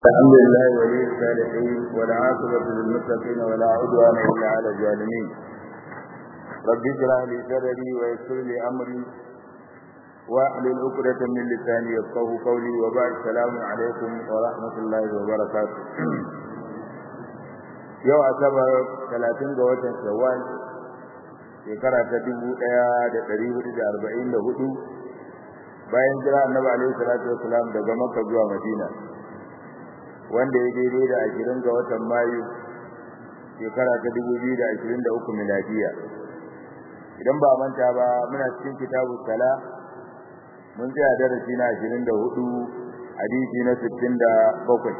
الحمد لله ولي الصالحين والعاقبة للمتقين ولا عدوان إلا على الظالمين رب اشرح لي صدري ويسر لي أمري واحلل عقدة من لساني يفقهوا قولي وبعد السلام عليكم ورحمة الله وبركاته yau asabar talatin ga watan shawwal shekara ta dubu ɗaya da ɗari hudu da arba'in da hudu bayan jira annabi alaihi salatu wasalam daga makka zuwa madina wanda ya daidai da ashirin ga watan mayu shekara ta dubu biyu da ashirin da uku miladiya idan ba manta ba muna cikin kitabu sala mun tsaya darasi na ashirin da hudu hadisi na sittin da bakwai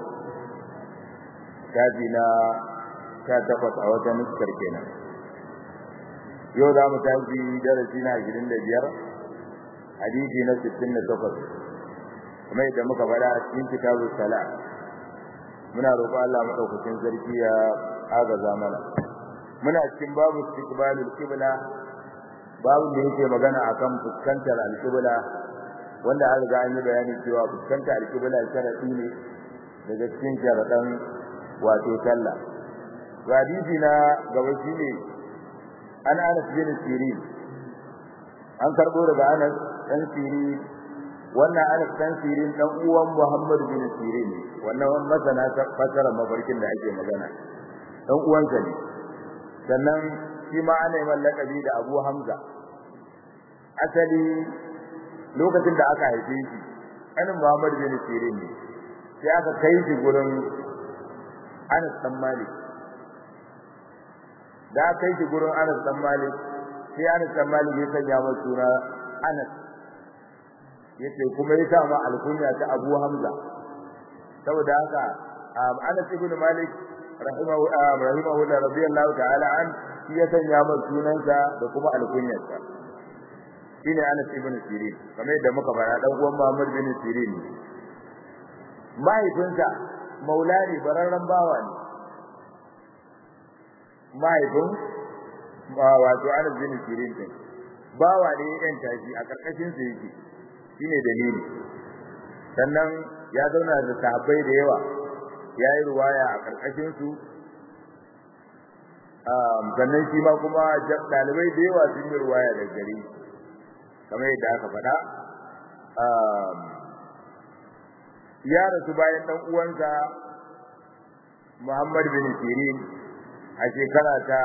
shafi na sha takwas a wata nuskar kenan yau za mu tafi darasi na ashirin da biyar hadisi na sittin da takwas kuma yadda muka faɗa a cikin kitabu sala muna roƙo Allah madaukakin sarki ya agaza mana muna cikin babu istiqbalul qibla babu da yake magana akan fuskantar alqibla wanda an riga an yi bayani cewa fuskantar alqibla sharadi ne daga cikin sharadan wato sallah hadisi na gaba shine an Anas bin Sirin an karbo daga Anas dan Sirin wannan Anas dan Sirin dan uwan Muhammad bin Sirin ne wannan masana ta fasara mafarkin da ake magana dan uwansa ne sannan shi ma ana yi mallakabi da Abu Hamza asali lokacin da aka haife shi anin Muhammad bin Sirin ne sai aka kai shi gurin Anas dan Malik da aka kai shi gurin Anas dan Malik sai Anas dan Malik ya sanya masa suna Anas yace kuma ya sa ma alkunya ta Abu Hamza saboda haka Anas ibn Malik rahimahu rahimahu radiyallahu ta'ala an shi ya sanya masa sunansa da kuma alkunyarsa shine Anas ibn Sirin kamar yadda muka fara dan uwan Muhammad bin Sirin mahaifinsa maulani bararran bawa ne mahaifin wato Anas bin Sirin din bawa ne yan tashi a karkashin sa yake shine dalili sannan ya zauna da sahabbai da yawa yayi ruwaya a karkashin su um sannan shi ma kuma dalibai da yawa sun yi ruwaya da gari kamar yadda aka faɗa um ya rasu bayan dan uwansa Muhammad bin Sirin a shekara ta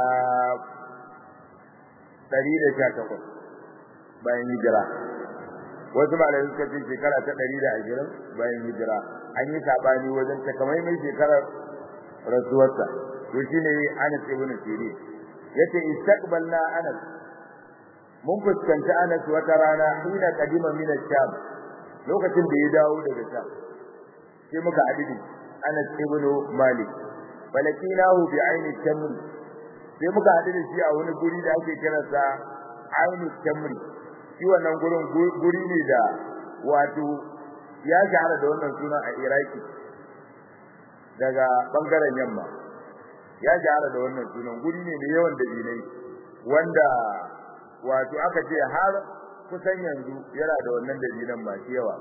118 bayan hijira wasu malamai suka ce shekara ta 120 bayan hijira an yi sabani wajen takamaiman shekarar rasuwarsa to shine Anas ibn Sirin yace istaqbalna Anas mun fuskanci Anas wata rana ina kadima min sham lokacin da ya dawo daga Sham sai muka hadidi Anas ibn Malik falakinahu bi aini tamr sai muka hadidi shi a wani guri da ake kiransa aini tamri shi wannan gurin guri ne da wato ya shahara da wannan sunan a Iraki daga bangaren yamma ya shahara da wannan sunan guri ne da yawan dabinai wanda wato aka ce har kusan yanzu yana da wannan dabinan masu yawa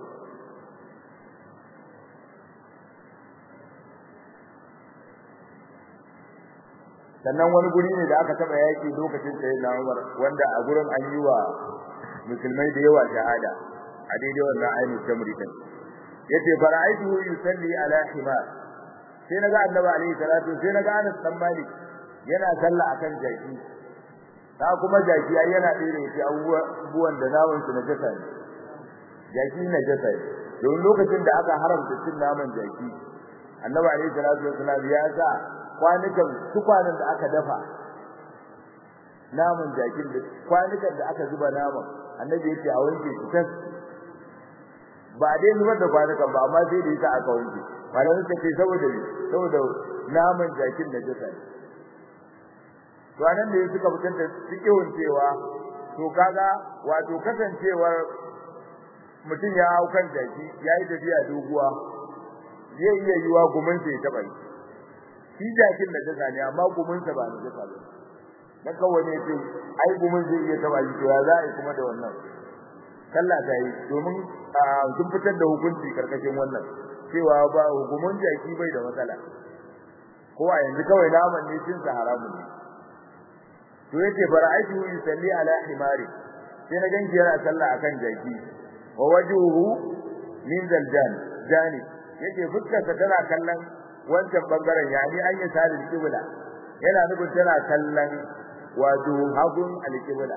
sannan wani guri ne da aka taba yaki lokacin sayyidina Umar wanda a gurin an yi wa musulmai da yawa shahada a daidai wannan ainihin tamri din yace fara'aituhu yusalli ala himar sai naga annabi alaihi salatu sai naga Anas dan Malik yana sallah akan jaki ta kuma jaki ai yana dire shi abubuwan da naman su najasa ne jaki najasa ne don lokacin da aka haramta cin naman jaki annabi alaihi salatu wasallam ya sa kwanukan tukwanen da aka dafa naman jakin da kwanukan da aka zuba naman annabi yake a wanke su tas ba dai zubar da kwanukan ba amma sai da yasa aka wanke malamin ta ce saboda saboda naman jakin da jasa ne to anan da suka fitar da cikin cewa to kaga wato kasancewar mutum ya hau kan jaki yayi tafiya doguwa zai iya yiwa gumin sai ta bai shi jakin da jasa ne amma gumin sa ba na jasa ba dan kawai ne ce ai gumin zai iya taba shi to ya za a yi kuma da wannan sallah ta yi domin sun fitar da hukunci karkashin wannan cewa ba hukumun jaki bai da matsala ko a yanzu kawai naman ne cin sa haramun ne to yace fara'aitu yusalli ala himari sai na ganki yana sallah akan jaki wa wajhuhu min zaljan jani yace fuskarsa tana kallon wancan bangaren yani an yi salin kibla yana nufin tana kallon wato hagun alkibla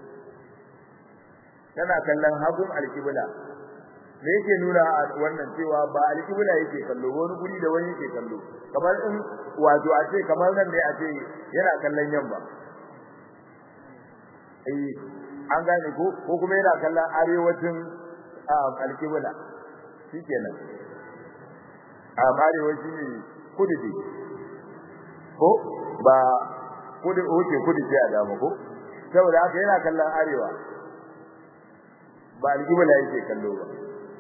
tana kallon hagun alkibla me yake nuna wannan cewa ba alkibla yake kallo wani guri da wani yake kallo kamar in wato a ce kamar nan ne a ce yana kallon yamma eh an gane ko ko kuma yana kallon arewacin alkibla shikenan a arewaci ne kudu ne ko ba kudu oke kudu ce a dama ko saboda haka yana kallon arewa ba alkibla yake kallo ba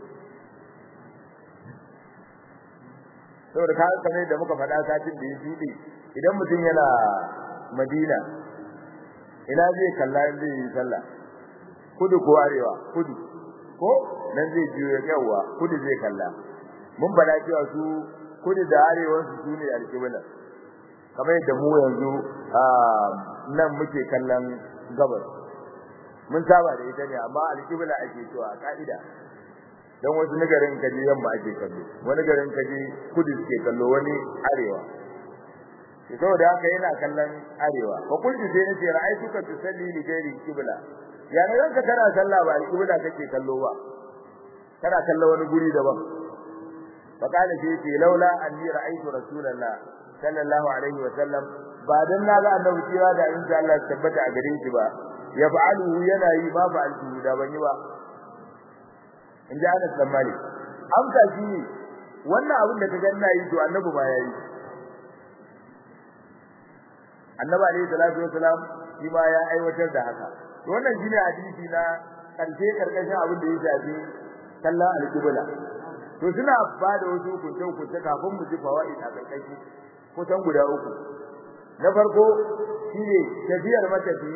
saboda ka kamar da muka faɗa satin da ya shuɗe idan mutum yana Madina ina zai kalla in zai yi sallah kudu ko arewa kudu ko nan zai jiyo ya yawa kudu zai kalla mun faɗa cewa su kudu da arewan su sune alƙibla kamar yadda mu yanzu nan muke kallon gabas mun saba da ita ne amma alƙibla ake cewa a ka'ida dan wasu nagarin kaje yamma ake kallo wani garin kaje kudu suke kallo wani arewa saboda haka yana kallon arewa fa kullu sai nace ra'aytuka tusalli li ghairi qibla ya ne ranka kana sallah ba qibla kake kallo ba kana kallo wani guri daban fa kana sai ce laula anni ra'aytu rasulullah sallallahu alaihi wa sallam ba dan na ga annabi kira da insha Allah tabbata a gare shi ba ya fa'alu yana yi ba fa'altu da ban yi ba in ji Anas dan Malik amsa shi ne wannan abin da ka ga ina yi to annabi ma yayi annabi alayhi salatu wasalam shi ma ya aiwatar da haka to wannan shine hadisi na karshe karkashin abin da ya shafi sallah al-qibla to suna ba da wasu hukunce hukunce kafin mu ji fawaid a karkashi kusan guda uku na farko shine tafiyar matafi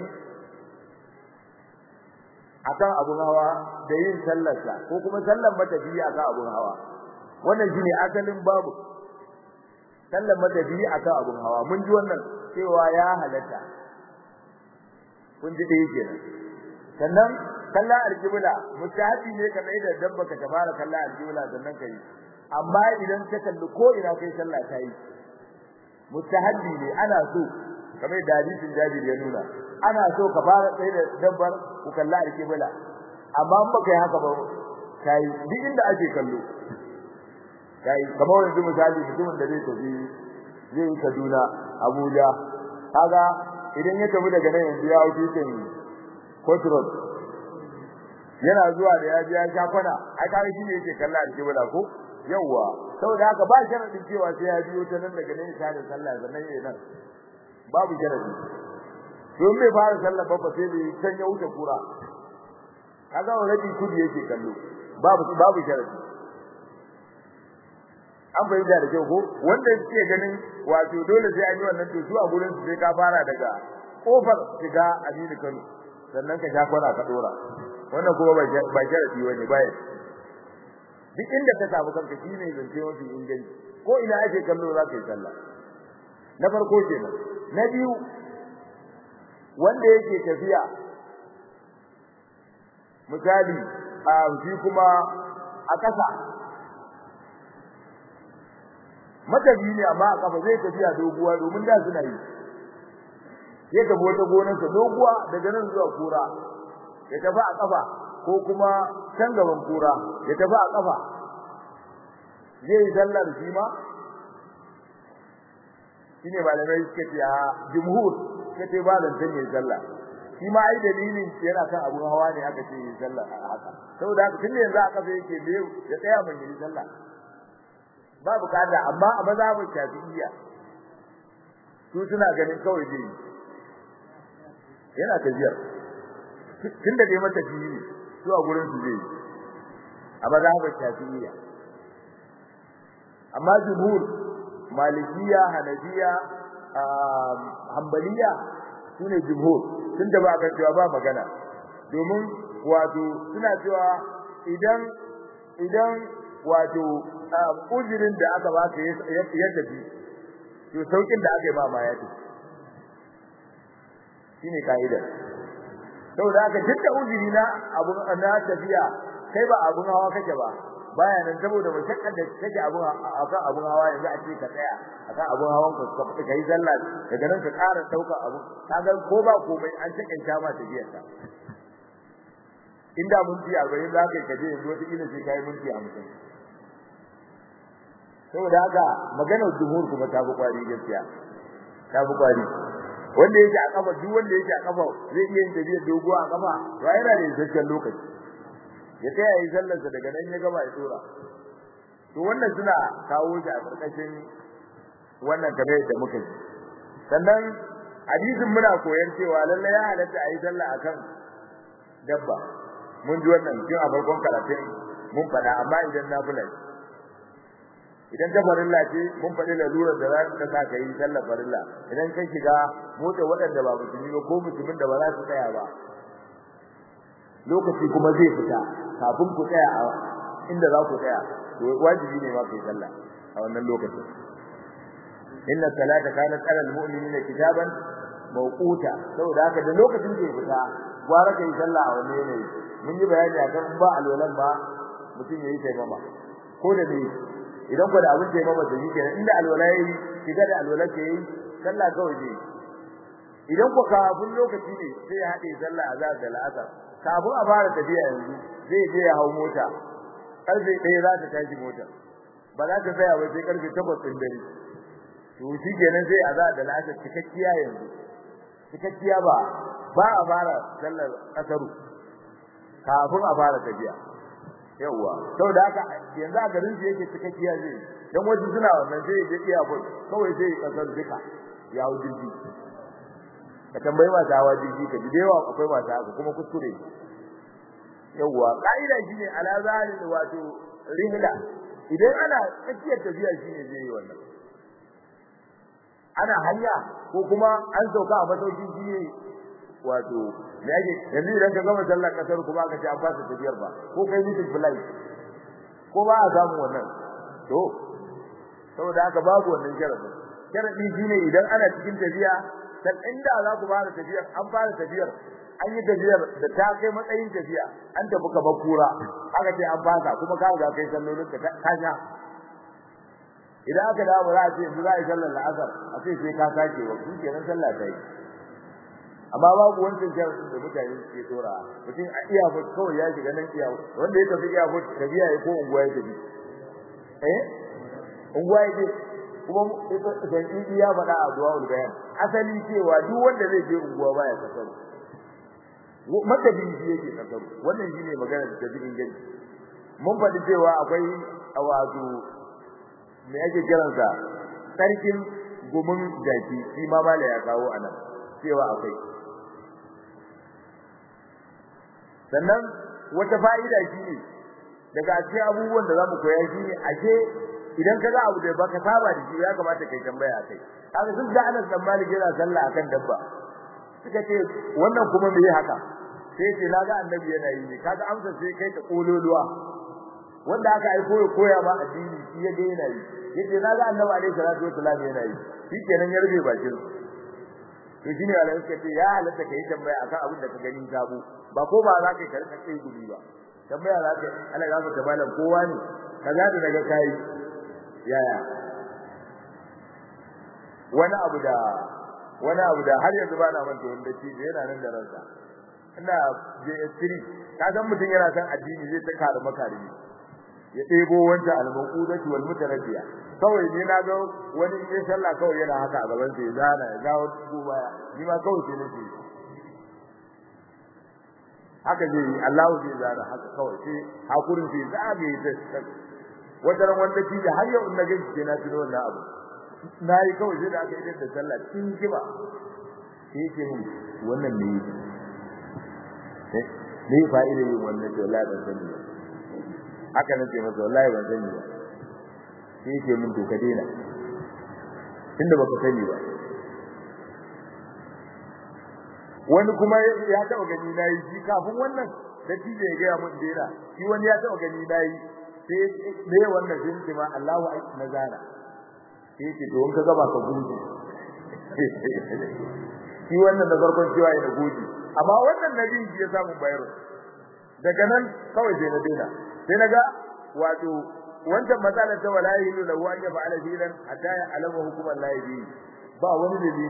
akan abun hawa da yin sallarsa ko kuma sallar matafi akan abun hawa wannan shine asalin babu sallar matafi akan abun hawa mun ji wannan cewa ya halatta kun ji dai kenan sannan kallon alqibla mustahabi ne ka mai da dabba ka fara kallon alqibla sannan kai amma idan ka kalli ko ina kai sallah ta yi mustahabi ne ana so kamar da hadisin Jabir ya nuna ana so ka fara tsaye da dabbar ku kalla alqibla amma in baka yi haka ba kai duk inda ake kallo kai kamar yanzu misali mutumin da zai tafi zai yi Kaduna Abuja kaga idan ya tafi daga nan yanzu ya wuce tin Court Road yana zuwa da ya ji ya sha kwana ai kaga shi ne yake kalla alqibla ko yawa saboda haka ba sharadin cewa sai ya biyo ta nan daga nan ya da sallah sannan yayin nan babu sharadi don bai fara sallah ba sai bai san ya wuce kura kaga already kudi yake kallo babu babu sharadi an bayyana da kyau ko wanda suke ganin wato dole sai an yi wannan to su a gurin su sai ka fara daga kofar shiga Aminu Kano sannan ka sha kwana ka dora wannan kuma ba ba sharadi wani bai duk inda ka samu kanka shine zance mafi inganci ko ina ake kallo za ka yi sallah na farko kenan na biyu wanda yake tafiya misali a shi kuma a kasa matabi ne amma a kafa zai tafiya doguwa domin da suna yi ya tafi wata gonarsa doguwa daga nan zuwa kura ya tafi a kafa ko kuma can gaban kura ya tafi a kafa zai yi sallar shi ma shine malamai suka ce a jumhur suka ce ba zan tanye sallah shi ma ai dalilin yana kan abun hawa ne aka ce yi sallah a haka saboda haka tunda yanzu aka sai yake da ya tsaya mun yi sallah ba bukata amma a mazhabin shafi'iyya su suna ganin kawai dai yana tafiyar tunda dai mata fiye su a gurin su zai a mazhabin shafi'iyya amma jumhur malikiya hanafiya hanbaliya sune jumhur tun da ba ga cewa ba magana domin wato suna cewa idan idan wato ujirin da aka baka ya tafi to saukin da aka yi ba ma ya tafi shine kaida saboda haka duk ujiri na abun na tafiya kai ba abun hawa kake ba baya nan saboda mashakkar da kake abun akan abun hawa yanzu a ce ka tsaya akan abun hawan ka ka fita kai sallah daga nan ka ƙara daukar abu kaga ko ba komai an takanta ma tafiyar ka inda mun ci 40 za ka kaje yanzu wata kila sai kai minti 50 saboda haka maganar jumhur kuma ta fi kwari gaskiya ta fi kwari wanda yake a kafa duk wanda yake a kafa zai iya yin tafiya doguwa a kafa to yana da isasshen lokaci ya tsaya yi sallarsa daga nan ya gaba ya tsora to wannan suna kawo shi a karkashin wannan kamar yadda muka ji sannan hadisin muna koyar cewa lalle ya halatta a yi sallah akan dabba mun ji wannan tun a farkon karatun mun faɗa amma idan na fula idan ta farilla ce mun faɗi lalurar da za ta sa ka yi sallar farilla idan ka shiga mota waɗanda ba musulmi ba ko musulmin da ba za su tsaya ba lokaci kuma zai fita kafin ku tsaya a inda za ku tsaya to wajibi ne ma ku yi sallah a wannan lokacin inna salata kanat ala almu'minina kitaban mawquta saboda haka da lokacin da ya fita gwara ka yi sallah a wannan yanayi mun yi bayani akan ba alwalan ba mutum yayi taimama ko da ne idan ku da abin taimama da yake inda alwala yayi shiga da alwala ke yi sallah kawai ne idan ku kafin lokaci ne sai ya haɗe sallah azhar da al'asar kafin a fara tafiya yanzu zai je ya hau mota karfe 1 za ta tashi mota ba za ta tsaya ba sai karfe 8 din dare to shi kenan sai azhar da al'asar cikakkiya yanzu cikakkiya ba ba a fara sallar asaru kafin a fara tafiya yawa saboda haka yanzu a garin su yake cikakkiya zai dan wajen suna wannan sai ya je iya bul kawai sai ya kasar duka ya hau jirgi ka tambayi masu hawa jirgi ka ji da yawa akwai masu haka kuma kuskure yawa ka'ida shine ala zalil wato rihla idan ana tsakiyar tafiya shine zai yi wannan ana hanya ko kuma an sauka a masaukin shine wato me ake yanzu idan ka gama sallar kasar kuma aka ce an fasa tafiyar ba ko kai mutum flight ko ba a samu wannan to saboda haka babu wannan sharadin sharadi shine idan ana cikin tafiya dan inda za ku fara tafiyar an fara tafiyar an yi tafiyar da ta kai matsayin tafiya an tafi ka bakura aka ce an fasa kuma ka ga kai sallolin ka kasha idan aka dawo za a ce yanzu za a yi sallar la'asar a ce sai ka sake wa shi kenan sallah ta yi amma babu wancan sharadin da mutane suke tsora mutum a iya fut kawai ya shiga nan iya wanda ya tafi iya fut tafiya ya ko unguwa ya tafi eh unguwa ya je kuma dan idi ya faɗa a du'a bayan asali cewa duk wanda zai je unguwa baya kasar matabi shi yake kasar wannan shine magana da tafi inganci mun faɗi cewa akwai wato me ake kiransa sarkin gumin jaki shi ma mala ya kawo anan cewa akwai sannan wata fa'ida shine daga cikin abubuwan da zamu koya shine ashe idan kaga abu da baka saba da shi ya kamata kai tambaya kai kaga sun da Anas dan Malik yana sallah akan dabba suka ce wannan kuma me haka sai ce naga annabi yana yi ne kaga amsa sai kai ta kololuwa wanda aka aiko ya koya ma addini shi ya ga yana yi yace naga annabi alaihi salatu wasallam yana yi shi kenan ya rufe bakin to shine Allah suka ce ya halatta kai tambaya akan abin da ka gani sabo ba ko ba za ka karka kai guri ba tambaya za ka Allah ya fata malam kowa ne kaza da daga kai yaya wani abu da wani abu da har yanzu ba na manta wanda shi da yana nan da ransa ina JS3 ka san mutum yana san addini zai ta kare makarimi ya ɗebo wancan al-maqudati wal mutaraddiya kawai ne na ga wani sai sallah kawai yana haka a gaban sai zana ya dawo ko baya ni ma kawai sai nake haka zai yi Allahu zai zana haka kawai sai hakurin sai zabe ta wata ran wanda shi da har yau in na gaji sai na tuno wannan abu na yi kawai sai da aka yi da sallah cikin kiba sai ce mun wannan ne ne fa'ida yin wannan to la ban sani ba haka nace masa wallahi ban sani ba sai ce mun to ka daina tunda baka sani ba wani kuma ya taba gani nayi shi kafin wannan da tije ya ga mun daina shi wani ya taba gani nayi sai me wannan sun ce ma Allahu akbar na zana sai ce to in ka gaba ka gudu shi wannan da farkon cewa yana gudu amma wannan nabi ya samu bayro daga nan kawai sai na daina sai naga wato wancan matsalar ta wala yilu lahu an yaf'ala dinan hatta ya alama hukuman la yabi ba wani dalili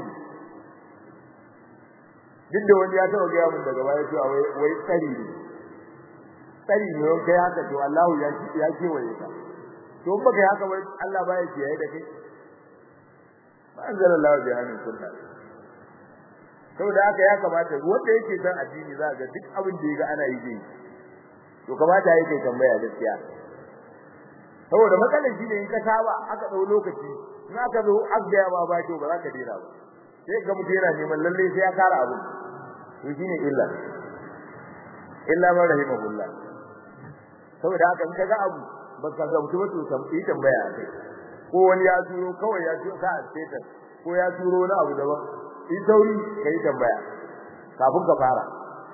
duk da wani ya taɓa gaya mun daga baya cewa wai wai tsari ne tsari ne wani kai haka to Allah ya ya kewaye ka to in baka yi haka wai Allah baya kiyaye da kai ba anzala Allah bi hannun sunna saboda haka ya kamata wanda yake san addini za ga duk abin da yaga ana yi zai to kamata yake tambaya gaskiya saboda matsalar shi ne in ka saba aka dau lokaci in aka zo abda ma ba to ba za ka dena ba sai ga mutum yana neman lalle sai ya kara abu to shine illa illa man rahimahullah saboda haka in ka ga abu ba ka ga mutum to yi tambaya kai ko wani ya turo kawai ya turo ka a status ko ya turo wani abu daban yi sauri kai tambaya kafin ka fara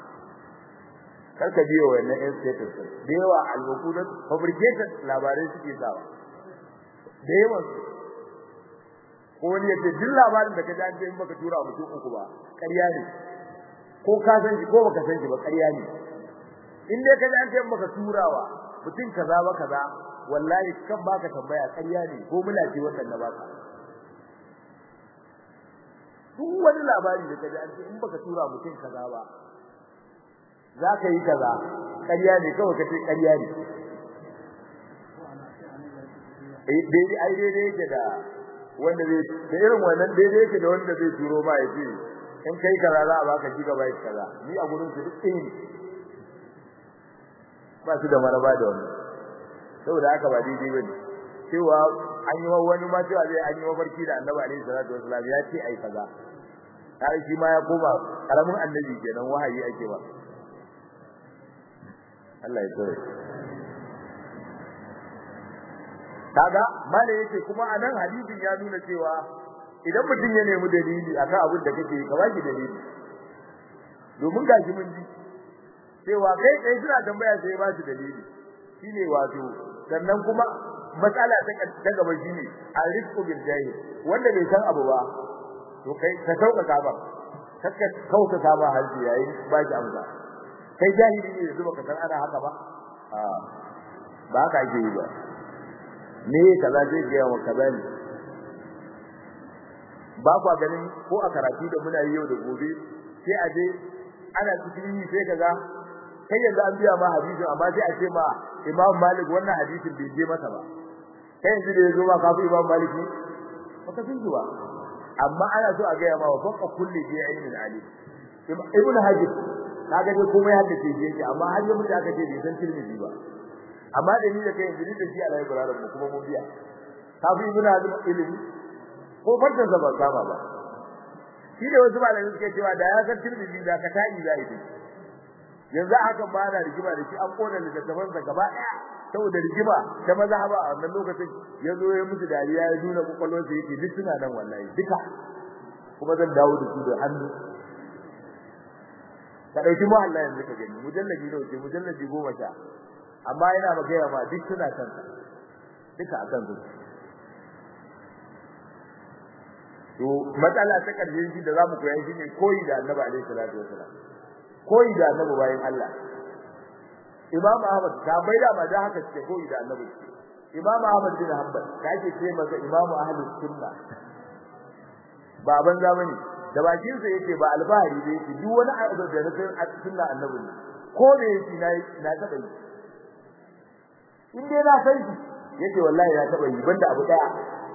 karka biyo wannan ɗan status da yawa al-maqudat fabricated labarai suke sawa da yawan ko wani ya ce duk labarin da ka ji an ce in baka tura mutum uku ba ƙarya ne ko ka san shi ko baka san shi ba ƙarya ne in dai ka ji an ce in baka turawa mutum kaza ba kaza wallahi kan baka tambaya ƙarya ne ko muna ce wannan na baka duk wani labari da ka ji an ce in baka tura mutum kaza ba za ka yi kaza ƙarya ne kawai ka ce ƙarya ne eh dai ai dai yake da wanda zai da irin wannan daidai yake da wanda zai turo ma ya ce in kai kaza za a baka gigabyte kaza ni a gurin su duk ɗaya ne ba su da maraba da wannan saboda haka ba daidai bane cewa an yi wani ma cewa zai an yi mafarki da annabi alaihi salatu wasallam ya ce ai kaza har shi ma ya koma karamin annabi kenan wahayi ake ba Allah ya tsare kaga mala yake kuma anan hadisin ya nuna cewa idan mutum ya nemi dalili akan abin da kake ka baki dalili domin gashi mun ji cewa kai kai suna tambaya sai ba shi dalili shine wato sannan kuma matsala ta ta gaba shine arifku bil jahil wanda bai san abu ba to kai ka sauka ba kaka kauka ka ba halji yayin ba shi amsa kai jahili ne yanzu baka san ana haka ba a ba haka ake yi ba me kaza zai ga wa kaza ne ba kwa ganin ko a karatu da muna yi yau da gobe sai a je ana cikin yi sai kaga kai yanzu an biya ma hadisi amma sai a ce ma Imam Malik wannan hadisin bai je masa ba kai yanzu da yazo ma kafi Imam Malik ne baka san ba amma ana so a ga ma wa faqa kulli bi ilmin alim Ibn Hajar kaga dai komai hadda ce yake amma har ya mutu aka ce bai san Tirmidhi ba amma da ni da kai yanzu da shi Allah ya burara mu kuma mun biya kafi Ibn Hajar ilimi ko farkon sa ba kama ba shi da wasu malamai suke cewa da ya san Tirmidhi da ka ta'i zai yi yanzu haka ba na rigima da shi an kona littattafan sa gaba daya saboda rigima ta mazhaba a wannan lokacin ya zo ya musu dariya ya nuna kokolwar sa yake duk suna nan wallahi duka kuma zan dawo da su da hannu ka dauki mu Allah yanzu ka gani mujallabi ne ce mujallabi goma sha amma yana maka yawa ma duk suna kan sa duka akan su to matsala ta karshe shi da zamu koyi shi ne koyi da Annabi alaihi salatu wasallam koyi da Annabi bayan Allah Imam Ahmad ta bai da ma da haka ce koyi da Annabi Imam Ahmad bin Hanbal da ake ce masa Imam Ahlus Sunna baban zamani da bakin sa yake ba albahari da yake duk wani abu da na san a sunna Annabi ne ko me yake na na taba yi in dai na san shi yake wallahi na taba yi banda abu daya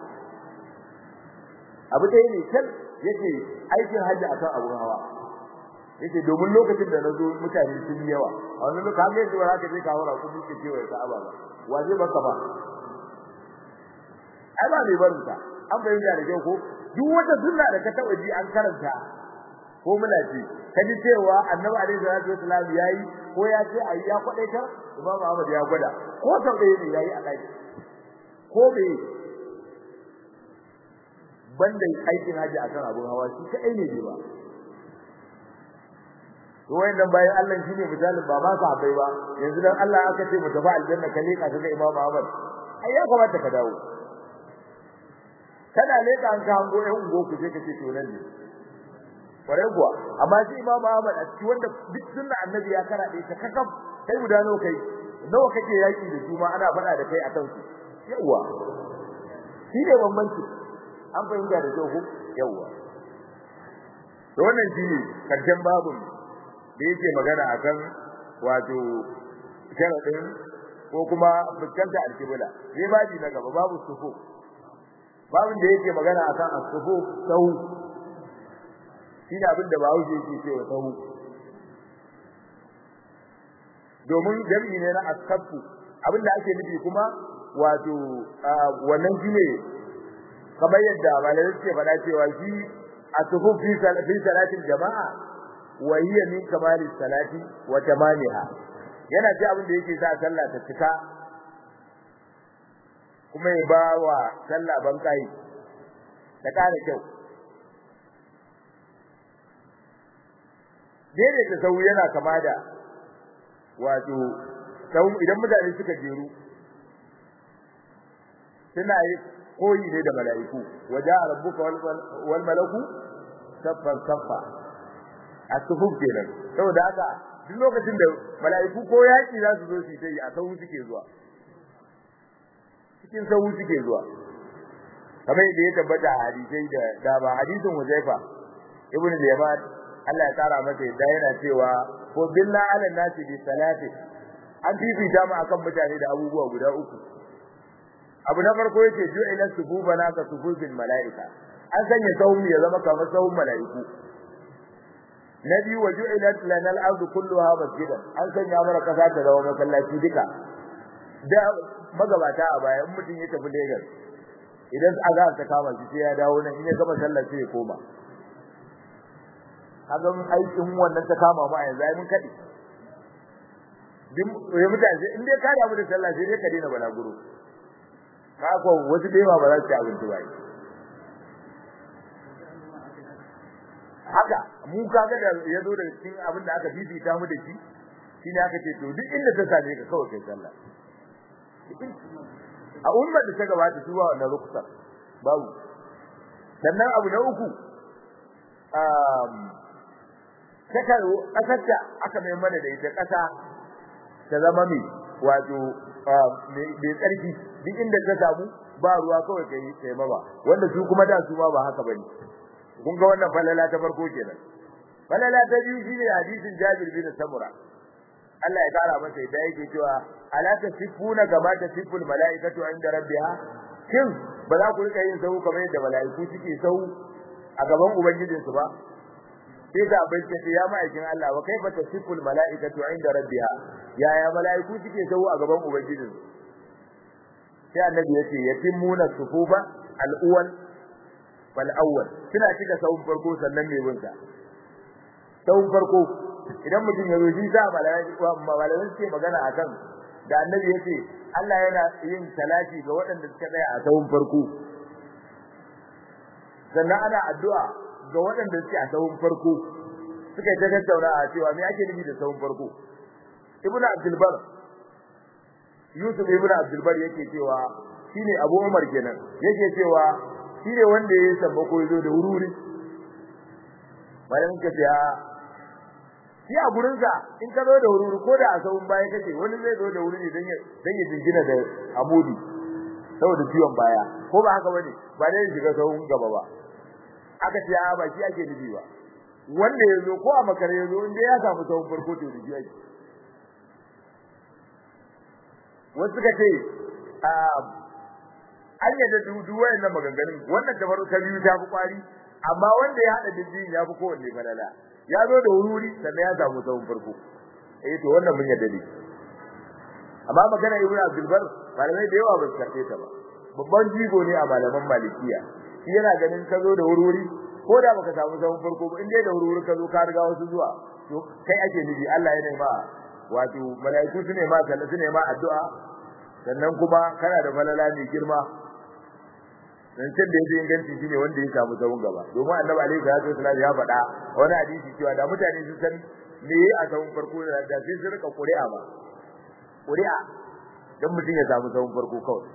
abu ɗaya ne kan yake aikin hajji akan abun hawa yake domin lokacin da nazo mutane sun yi yawa a wannan lokacin ne da zaka je ka haura ku duke cewa ya Ka'aba ba waje baka ba ai ba mai barin ta an bayyana da kyau ko duk wata sunna da ka taba ji an karanta ko muna ji kaji cewa Annabi alaihi salatu wasallam yayi ko ya ce ayi ya kwadaita Imam Ahmad ya gwada ko sau ɗaya ne yayi a daki ko bai banda aikin haji akan abun hawa shi kai ne ba to wayannan bayan Allah shine misalin ba ma ka habai ba yanzu dan Allah aka ce mu tafi aljanna ka leka kaga Imam Ahmad ai ya kamata ka dawo kana leka an ka hango ɗan ungo ku je ka ce to nan ne kware kuwa amma shi Imam Ahmad a cikin wanda duk sunna annabi ya kara dai ta kakaf kai guda nawa kai nawa kake yaki da su ma ana faɗa da kai akan su yawa shi ne bambanci an fahimta da kyau ko yawa to wannan shine karshen babun da yake magana akan wato sharadin ko kuma fuskanta alkibla sai babi na gaba babu sufu babin da yake magana akan as-sufu sahu shine abin da bawo yake cewa sahu domin jami'i ne na as-safu abin da ake nufi kuma wato wannan shine kamar yadda malamai suke faɗa cewa shi as-sufu fi salatil jama'a wa hiya min kamali salati wa tamamiha yana ci abin da yake sa sallah ta cika kuma ya ba wa sallah ban kai ta kare kyau dai ta sau yana kama da wato sau idan mutane suka jeru suna yi koyi ne da mala'iku waja rabbuka wal malaku saffan saffa a sufuf kenan saboda haka duk lokacin da mala'iku ko yaki za su zo su yi a sahu suke zuwa cikin sahu suke zuwa kamar da ya tabbata a hadisai da da ba hadisin Huzaifa ibn al-Yaman Allah ya tsara masa yadda yana cewa ko billa ala nasi bi salati an fifita mu akan mutane da abubuwa guda uku abu na farko yake ju'ila sububana ka sububil mala'ika an sanya sahun ya zama kamar sahun mala'iku na biyu wa ju'ilat lana al-ardu kulluha masjidan an sanya mana kasa ta zama masallaci duka da magabata a baya in mutum ya tafi Lagos idan azhar ta kama shi sai ya dawo nan in ya gama sallar sai ya koma kaga aikin wannan ta kama mu a yanzu ai mun kadi din ya mutane in dai ka damu da sallah sai dai ka daina balaguro ka ko wasu da yawa ba za su ci abinci ba haka mu kaga da yazo da cikin abin da aka fifita mu da shi shine aka ce to duk inda ta same ka kawai kai sallah a umma da ta gabata su ba wannan ruksa babu sannan abu na uku um kaka kasarta aka mai mana da ita kasa ta zama mai wato mai tsarki duk inda ta samu ba ruwa kawai kai kai ba wanda su kuma da su ma ba haka bane kun ga wannan falala ta farko kenan falala ta biyu shine hadisin Jabir bin Samura Allah ya kara masa da yake cewa ala tasifuna kama tasiful malaikatu inda rabbiha kin ba za ku rika yin sau kamar yadda malaiku suke sau a gaban ubangijin su ba sai ga bai ce ya ma'aikin Allah wa kaifa tasiful malaikatu inda rabbiha ya ya malaiku suke sau a gaban ubangijin su sai annabi yace yatimuna sufufa al-awwal wal awwal kina cika sawun farko sannan me bin sa sawun farko idan mutum ya zo shi za malamai suke magana akan da annabi yace Allah yana yin salati ga waɗanda suka tsaya a sawun farko sannan ana addu'a ga waɗanda suke a sawun farko suka yi ta tattauna a cewa me ake nufi da sawun farko ibnu abdul bar yusuf ibnu abdul bar yake cewa shine abu umar kenan yake cewa shine wanda ya samba ko yazo da wuri bayan ka ce shi a gurin sa in ka zo da wuri ko da a sawun baya kake wani zai zo da wuri ne dan ya dan ya jingina da amudi saboda ciwon baya ko ba haka bane ba dai shiga sawun gaba ba aka ce a ba shi ake nufi ba wanda ya zo ko a makare ya zo inda ya samu sawun farko to da shi ake wasu ka ce an yadda dudu wayannan maganganun wannan ta farko ta biyu ta fi kwari amma wanda ya hada dijin ya fi kowanne falala ya zo da wuri sannan ya samu sawun farko eh to wannan mun yadda ne amma magana ibnu abdul bar malamai da yawa ba su karbe ta ba babban jigo ne a malaman malikiya shi yana ganin ka zo da wuri ko da baka samu sawun farko ba in dai da wuri ka zo ka riga wasu zuwa to kai ake nufi Allah ya nema wato malaiku su ne ma sallah su ne ma addu'a sannan kuma kana da falala mai girma zancen da yake inganci shine wanda ya samu sawun gaba domin annabi alaihi salatu wasallam ya faɗa wani hadisi cewa da mutane sun san me a sahun farko da da sai su rika ƙuri'a ba ƙuri'a dan mutum ya samu sahun farko kawai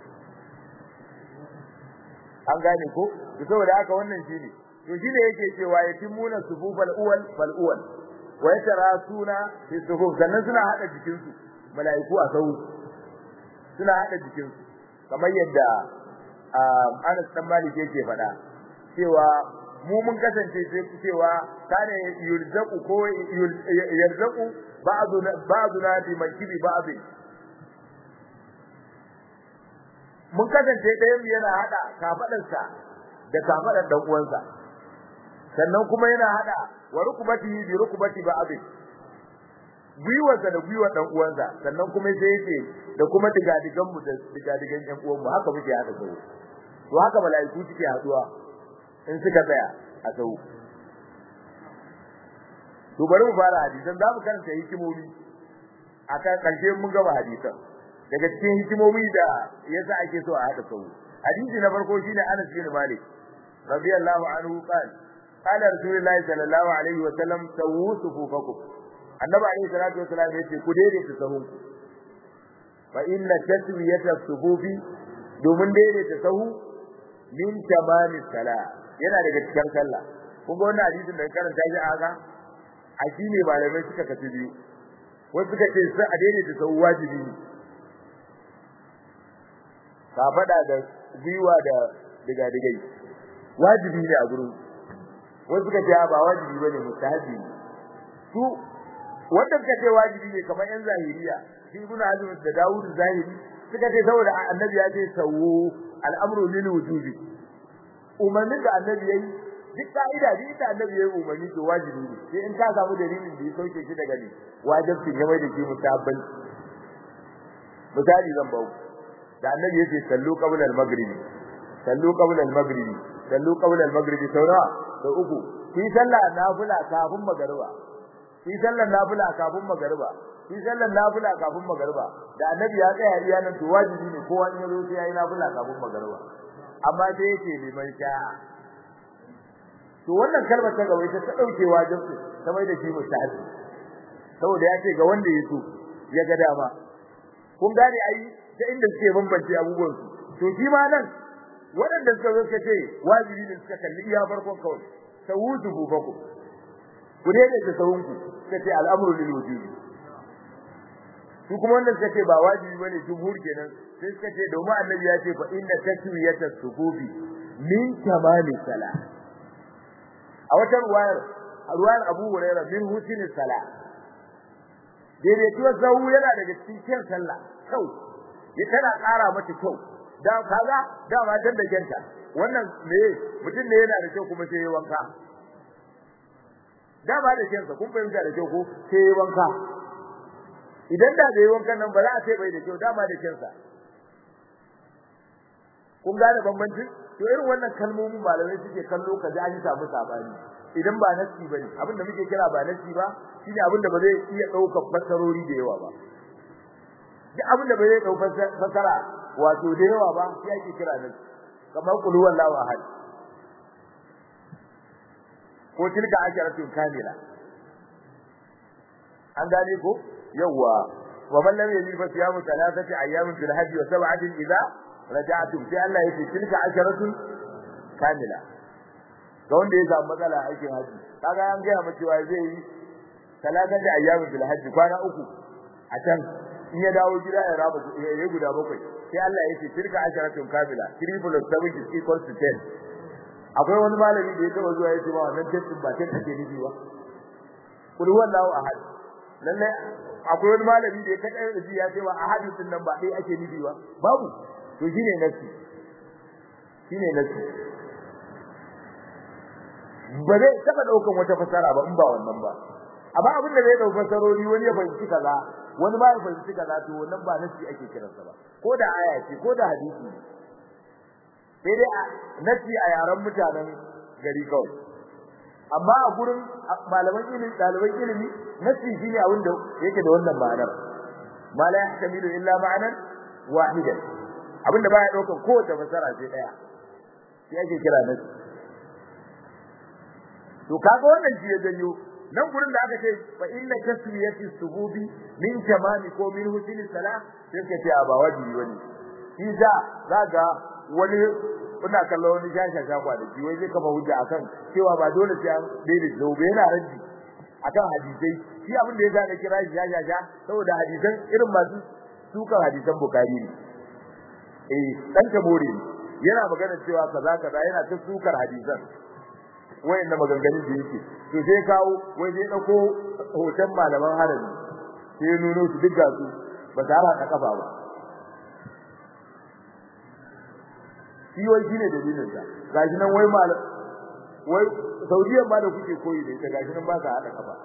an gane ko to saboda haka wannan shine to shine yake cewa yatimuna sufufal uwal fal uwal wa yatarasuna fi sufuf sannan suna hada jikin su malaiku a sau suna hada jikin su kamar yadda Anas dan Malik yake faɗa cewa mu mun kasance sai cewa kana yulzaqu ko yulzaqu ba'duna ba'duna bi mankibi ba'd mun kasance ɗayan yana hada kafadarsa da kafadar dan uwansa sannan kuma yana hada wa rukubati bi rukubati ba'd gwiwarsa da gwiwar dan uwansa sannan kuma sai yake da kuma digadigan mu da digadigan ɗan uwan mu haka muke hada sau to haka mala'iku suke haduwa in suka tsaya a sau to bari mu fara hadisan za mu karanta hikimomi akan karshe mun gaba hadisan daga cikin hikimomi da yasa ake so a hada sau hadisi na farko shine Anas bin Malik radiyallahu anhu qala qala rasulullahi sallallahu alaihi wa sallam sawu sufufakum annabi alaihi salatu wa sallam yace ku daidaita sahun fa inna taswiyata sufufi domin daidaita sahu min tamami sala yana daga cikin sallah kun ga wannan hadisin da karanta shi aka a shine malamai suka kace biyu wasu suka ce sai a daidaita sahu wajibi ne ka fada da gwiwa da diga digai wajibi ne a gurin wasu suka ce ba wajibi bane mustahabi su wanda suka ce wajibi ne kamar yan zahiriya shi ibn azm da dawud zahiri suka ce saboda annabi ya ce sawu al'amru lil wujubi umarnin da annabi yayi duk ka'ida duk da annabi yayi umarni to wajibi ne sai in ka samu dalilin da ya sauke shi daga ne wajibi ya mai da shi mutabban misali zan bawo da annabi yace sallu qabla al-maghrib sallu qabla al-maghrib sallu qabla al-maghrib saura da uku fi sallah nafila kafin magariba fi sallar nafila kafin magariba fi sallar nafila kafin magariba da annabi ya tsaya iya nan to wajibi ne kowa in yazo sai yayi nafila kafin magariba amma sai yake liman sha to wannan kalmar ta gaba ita ta dauke wajibi ta mai da shi mustahabi saboda ya ce ga wanda ya so ya ga dama kun gane ai ta inda suke bambance abubuwan su to shi ma nan waɗanda suka zo suka ce wajibi ne suka kalli iya farkon kawai tawudu bufaku ku dai da sahunku suka ce al'amru lil wujubi su kuma wanda suka ce ba wajibi bane jumhur kenan sai suka ce domin annabi ya ce fa inna taswiyata sufufi min tamami sala a wata ruwayar ruwayar Abu Hurairah min husni sala daidaituwar sahu yana daga cikin kyan sallah kyau ya tana ƙara mata kyau da kaga da ma dan da kyanta wannan me mutum ne yana da kyau kuma sai ya wanka da ba da kyansa kun fahimta da kyau ko sai ya wanka idan da bai wankan nan ba za a ce bai da kyau da ba da kyansa kun gane bambancin to irin wannan kalmomin malamai suke kallo kaji an samu sabani idan ba nasi bane abin da muke kira ba nasi ba shine abin da ba zai iya daukar fasarori da yawa ba duk abin da ba zai daukar fasara wato da yawa ba shi ake kira nasi kamar qul huwallahu ahad ko tilka asharatun kamila an gane ko yawa wa man lam yajid fa siyamu thalathati ayyamin fil hajj wa sab'atin idza raja'tum sai Allah yace tilka asharatun kamila ga wanda ya samu matsala a aikin haji kaga an gaya maka cewa zai yi thalathati ayyamin fil hajj kwana uku a can in ya dawo gida ya raba ya guda bakwai sai Allah yace tilka asharatun kamila 3 plus 7 is equal to 10 akwai wani malami da ya taba zuwa ya ce ba wannan testin ba testin ake nufi ba kul wallahu ahad lalle akwai wani malami da ya kada da ya ce wa ahad din nan ba dai ake nufi ba babu to shine nasi shine nasi ba zai taba daukan wata fasara ba in ba wannan ba amma abin da zai dauka fasarori wani ya fahimci kaza wani ba ya fahimci kaza to wannan ba nasi ake kiransa ba ko da aya ce ko da hadisi sai dai nasi a yaran mutanen gari kawai amma a gurin malaman ilimi daliban ilimi nasi shine abin da yake da wannan ma'anar ma la yahtamilu illa ma'anan wahidan abinda baya daukan kowace fasara sai daya sai ake kira nasi to kaga wannan shi ya janyo nan gurin da aka ce fa inna tasmiyati sububi min tamami ko min husni salah sai ka ce ba wajibi bane shi da zaga wani kuna kallo wani shasha shakwa da wai zai kafa hujja akan cewa ba dole sai an daidai zobe yana raddi akan hadisai shi abin da ya zaka kira shi shasha sha saboda hadisan irin masu sukan hadisan bukari ne eh dan tabore yana magana cewa kaza kaza yana ta sukar hadisan wayannan maganganun da yake to sai kawo wai sai dauko hoton malaman harami sai nuno su duk gasu ba ta haka kafa ba shi wai shine dalilin sa gashi nan wai malam wai saudiyan ba da kuke koyi da ita gashi nan ba ka hada kafa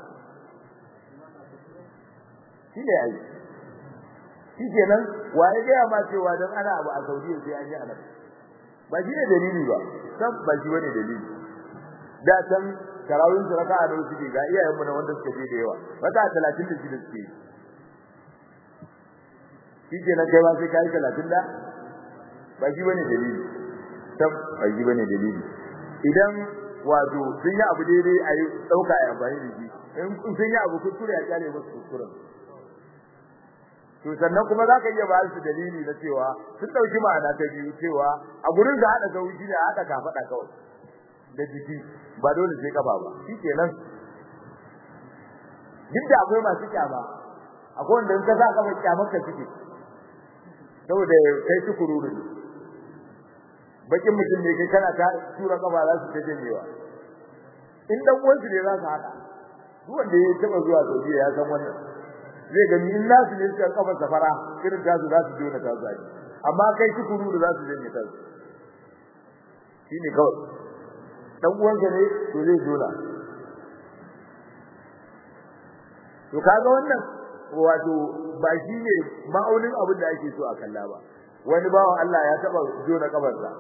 shi ne ai shi kenan waye ga ma cewa dan ana abu a saudiya sai an yi anan ba shi ne dalili ba san ba shi bane dalili da can tarawih su raka'a da suke ga iyayen mu na wanda suke je da yawa raka'a 36 suke shi kenan kai ba sai kai 30 da ba shi bane dalili tab ba shi bane dalili idan wato sun yi abu daidai a yi dauka a amfani da shi in sun yi abu kuskure ya kyale musu kuskuren to sannan kuma zaka iya ba su dalili na cewa sun dauki ma'ana ta biyu cewa a gurin da hada gauri ne hada kafada kawai da jiki ba dole sai kafa ba shikenan duk da akwai masu kyama akwai wanda in ka sa kafa kyamar ka suke saboda kai su kururu ne bakin mutum ne kai kana ta tura kafa za su ta janyewa in dan uwansu ne za su hada duk wanda ya taba zuwa Saudiya ya san wannan zai gani in nasu ne suka kafa safara irin tasu za su jona tasu aji amma kai su kururu za su janye tasu shine kawai dan uwanka ne to zai jona to kaga wannan wato ba shi ne ma'aunin abin da ake so a kalla ba wani bawan Allah ya taba jona kafarsa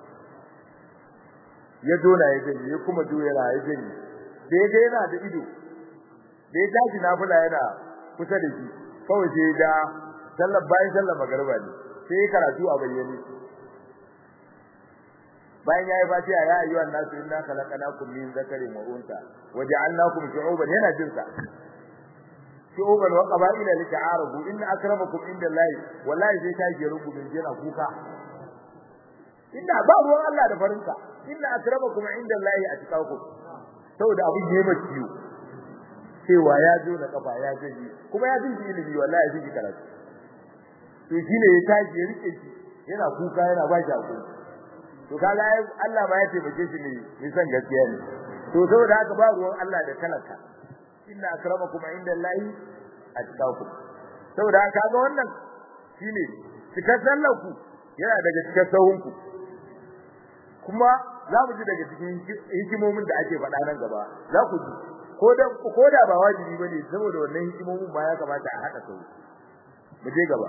ya jona ya janye ya kuma jona ya janye da ya yana da ido da ya tashi nafila yana kusa da shi kawai sai da sallar bayan sallar magariba ne sai karatu a bayyane bayan yayi fatiha ya ayyuhan nasu inna khalaqnakum min zakarin wa unsa waja'alnakum shu'uban yana jin sa shu'uban wa qaba'ila lita'arafu inna akramakum indallahi wallahi sai ta ji rubu bin jira kuka inna ba ruwan Allah da farinka inna akramakum indallahi atqakum saboda abin ne mai ciwo cewa ya zo da kafa ya gaji kuma ya jin ilimi wallahi ya ji karatu to shine ya tashi ya rike shi yana kuka yana ba shi hakuri to kaga Allah ma ya taimake shi ne mai san gaskiya ne to saboda haka ba ruwan Allah da talaka inna akramakum indallahi atqakum saboda haka kaga wannan shine cikar sallarku yana daga cikar sahunku kuma za mu ji daga cikin hikimomin da ake faɗa nan gaba za ku ji ko da ko da ba wajibi bane saboda wannan hikimomin ba ya kamata a haɗa sau mu je gaba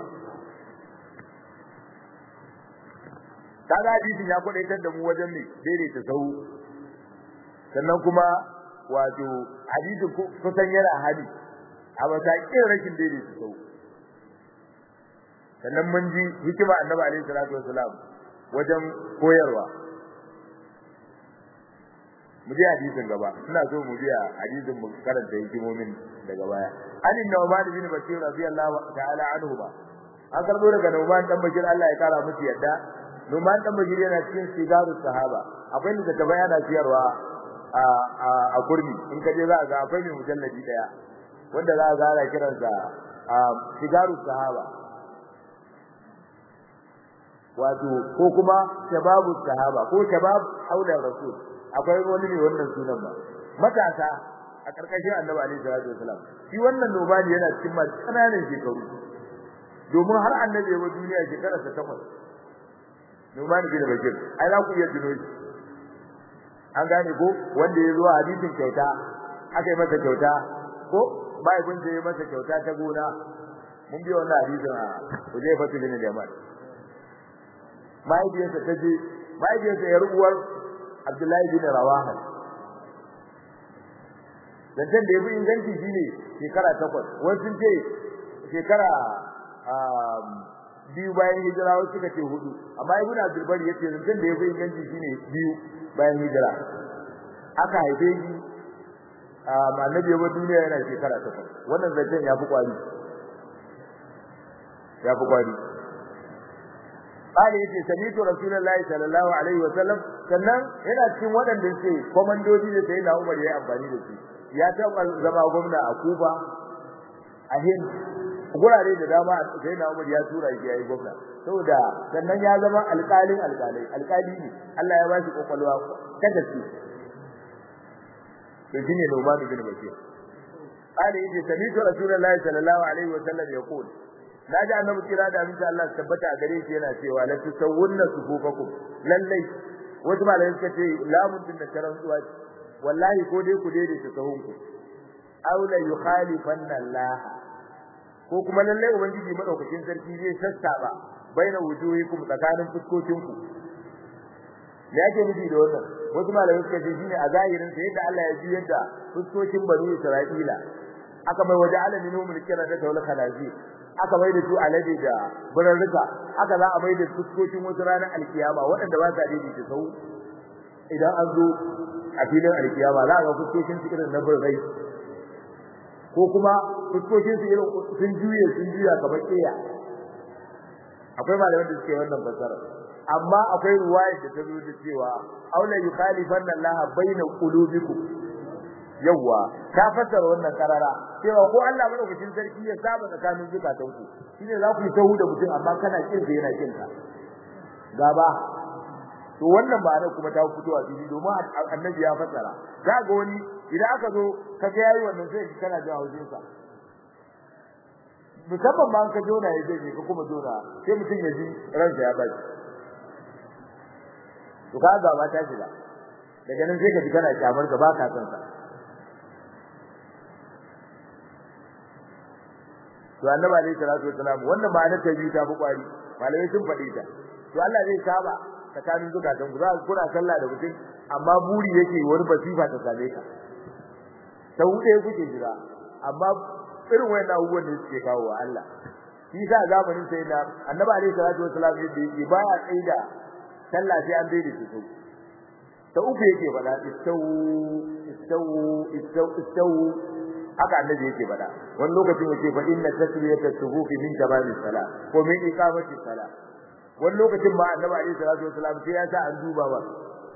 kaga hadisin ya kwadaitar da mu wajen ne daidaita sau sannan kuma wato hadisin kusan yana hali a matakin rashin daidaita sau sannan mun ji hikima annabi alaihi salatu wasalam wajen koyarwa mu je hadisin gaba ina so mu biya hadisin mu karanta hikimomin daga baya anin nawman bin bashir radiyallahu ta'ala anhu ba an karbo daga nawman dan bashir Allah ya kara musu yadda Numan dan Bashir yana cikin sigarus sahaba akwai da ta bayana ciyarwa a a kurmi in ka je za ga akwai mai mujalladi daya wanda za ga ana kiransa a sigarus sahaba wato ko kuma shababus sahaba ko shabab haula rasul akwai wani ne wannan sunan ba matasa a karkashin Annabi alaihi salatu wasalam shi wannan nobani yana cikin masu kananan shekaru domin har Annabi ya wa duniya shekara ta takwas Numan bin Bashir ai za ku iya tuno shi an gane ko wanda ya zo hadisin kyauta aka yi masa kyauta ko bai kun je masa kyauta ta gona mun biyo wannan hadisin a Huzaifa bin Yaman mahaifiyarsa ta je mahaifiyarsa ya rubuwar Abdullahi bin Rawaha Zancen da ya fi inganci shine shekara takwas wasu sun ce shekara biyu bayan hijira wasu suka ce hudu amma ibn abdul bari yace zancen da yafi inganci shine biyu bayan hijira aka haife shi annabi ya duniya yana shekara takwas wannan zancen ya fi kwari ya fi kwari قال yace sami'tu rasulullahi sallallahu alaihi wa sallam sannan yana cikin waɗanda suke komandoji da sai na Umar ya amfani da su ya taɓa zama gwamna a Kuba a Hind gurare da dama sai na Umar ya tura shi yayi gwamna saboda sannan ya zama alƙalin alƙalai alƙali ne Allah ya bashi kokolwa kada su to shine Numan bin Bashir قال yace sami'tu rasulullahi sallallahu alaihi wa sallam yaqul naji annabi kira da aminci Allah su tabbata a gare shi yana cewa la tusawwunna sufufakum lallai wasu malamai suka ce lamun din da karan tsuwa wallahi ko dai ku daidaita sahunku aw la yukhalifanna Allah ko kuma lallai ubangiji madaukakin sarki zai sassaba baina wujuhikum tsakanin fuskokinku me yake nufi da wannan wasu malamai suka ce shine a zahirin sa yadda Allah ya juyar da fuskokin bani Isra'ila aka mai waje alamin numul kira da tawla khalazi aka mai da su alade da birarruka aka za a mai da fuskokin wasu ranar alkiyama waɗanda ba sa daidaita sau idan an zo a filin alkiyama za a ga fuskokin su irin na birrai ko kuma fuskokin su irin sun juye sun juya kamar ƙeya akwai malaman da suke wannan fasara amma akwai ruwaya da ta zo da cewa aula yukhalifanna Allah baina qulubikum yawa ta fassara wannan karara cewa ko Allah madaukakin sarki ya saba tsakanin zukatan ku shine za ku yi tahu da mutum amma kana kin sa yana kin ka gaba to wannan ma'ana kuma ta fito a fili domin annabi ya fassara za ga wani idan aka zo ka ga yayi wannan sai kana jin haushin sa musamman ma ka jona ya je ka kuma jona sai mutum ya ji ransa ya baki to ka ga ba ta shiga daga nan sai ka ji kana kyamar ka ba ka san sa to annabi alayhi salatu wasalam wannan ma'anar ta biyu ta fi kwari malamai sun faɗi ta to Allah zai saba tsakanin zukatan ku za ku kuna sallah da mutum amma buri yake wani basifa ta same ka ta wuce kuke jira amma irin wayan abubuwan da suke kawo wa Allah shi sa zamanin sai na annabi alayhi salatu wasalam yadda yake baya tsaida sallah sai an daidaita su ta uku yake faɗa istawu istawu istawu istawu haka annabi yake faɗa wani lokacin yake fa inna tasbiyata sufufi min tamamis sala ko min iqamati sala wani lokacin ma annabi alaihi salatu wasalam sai ya sa an duba ba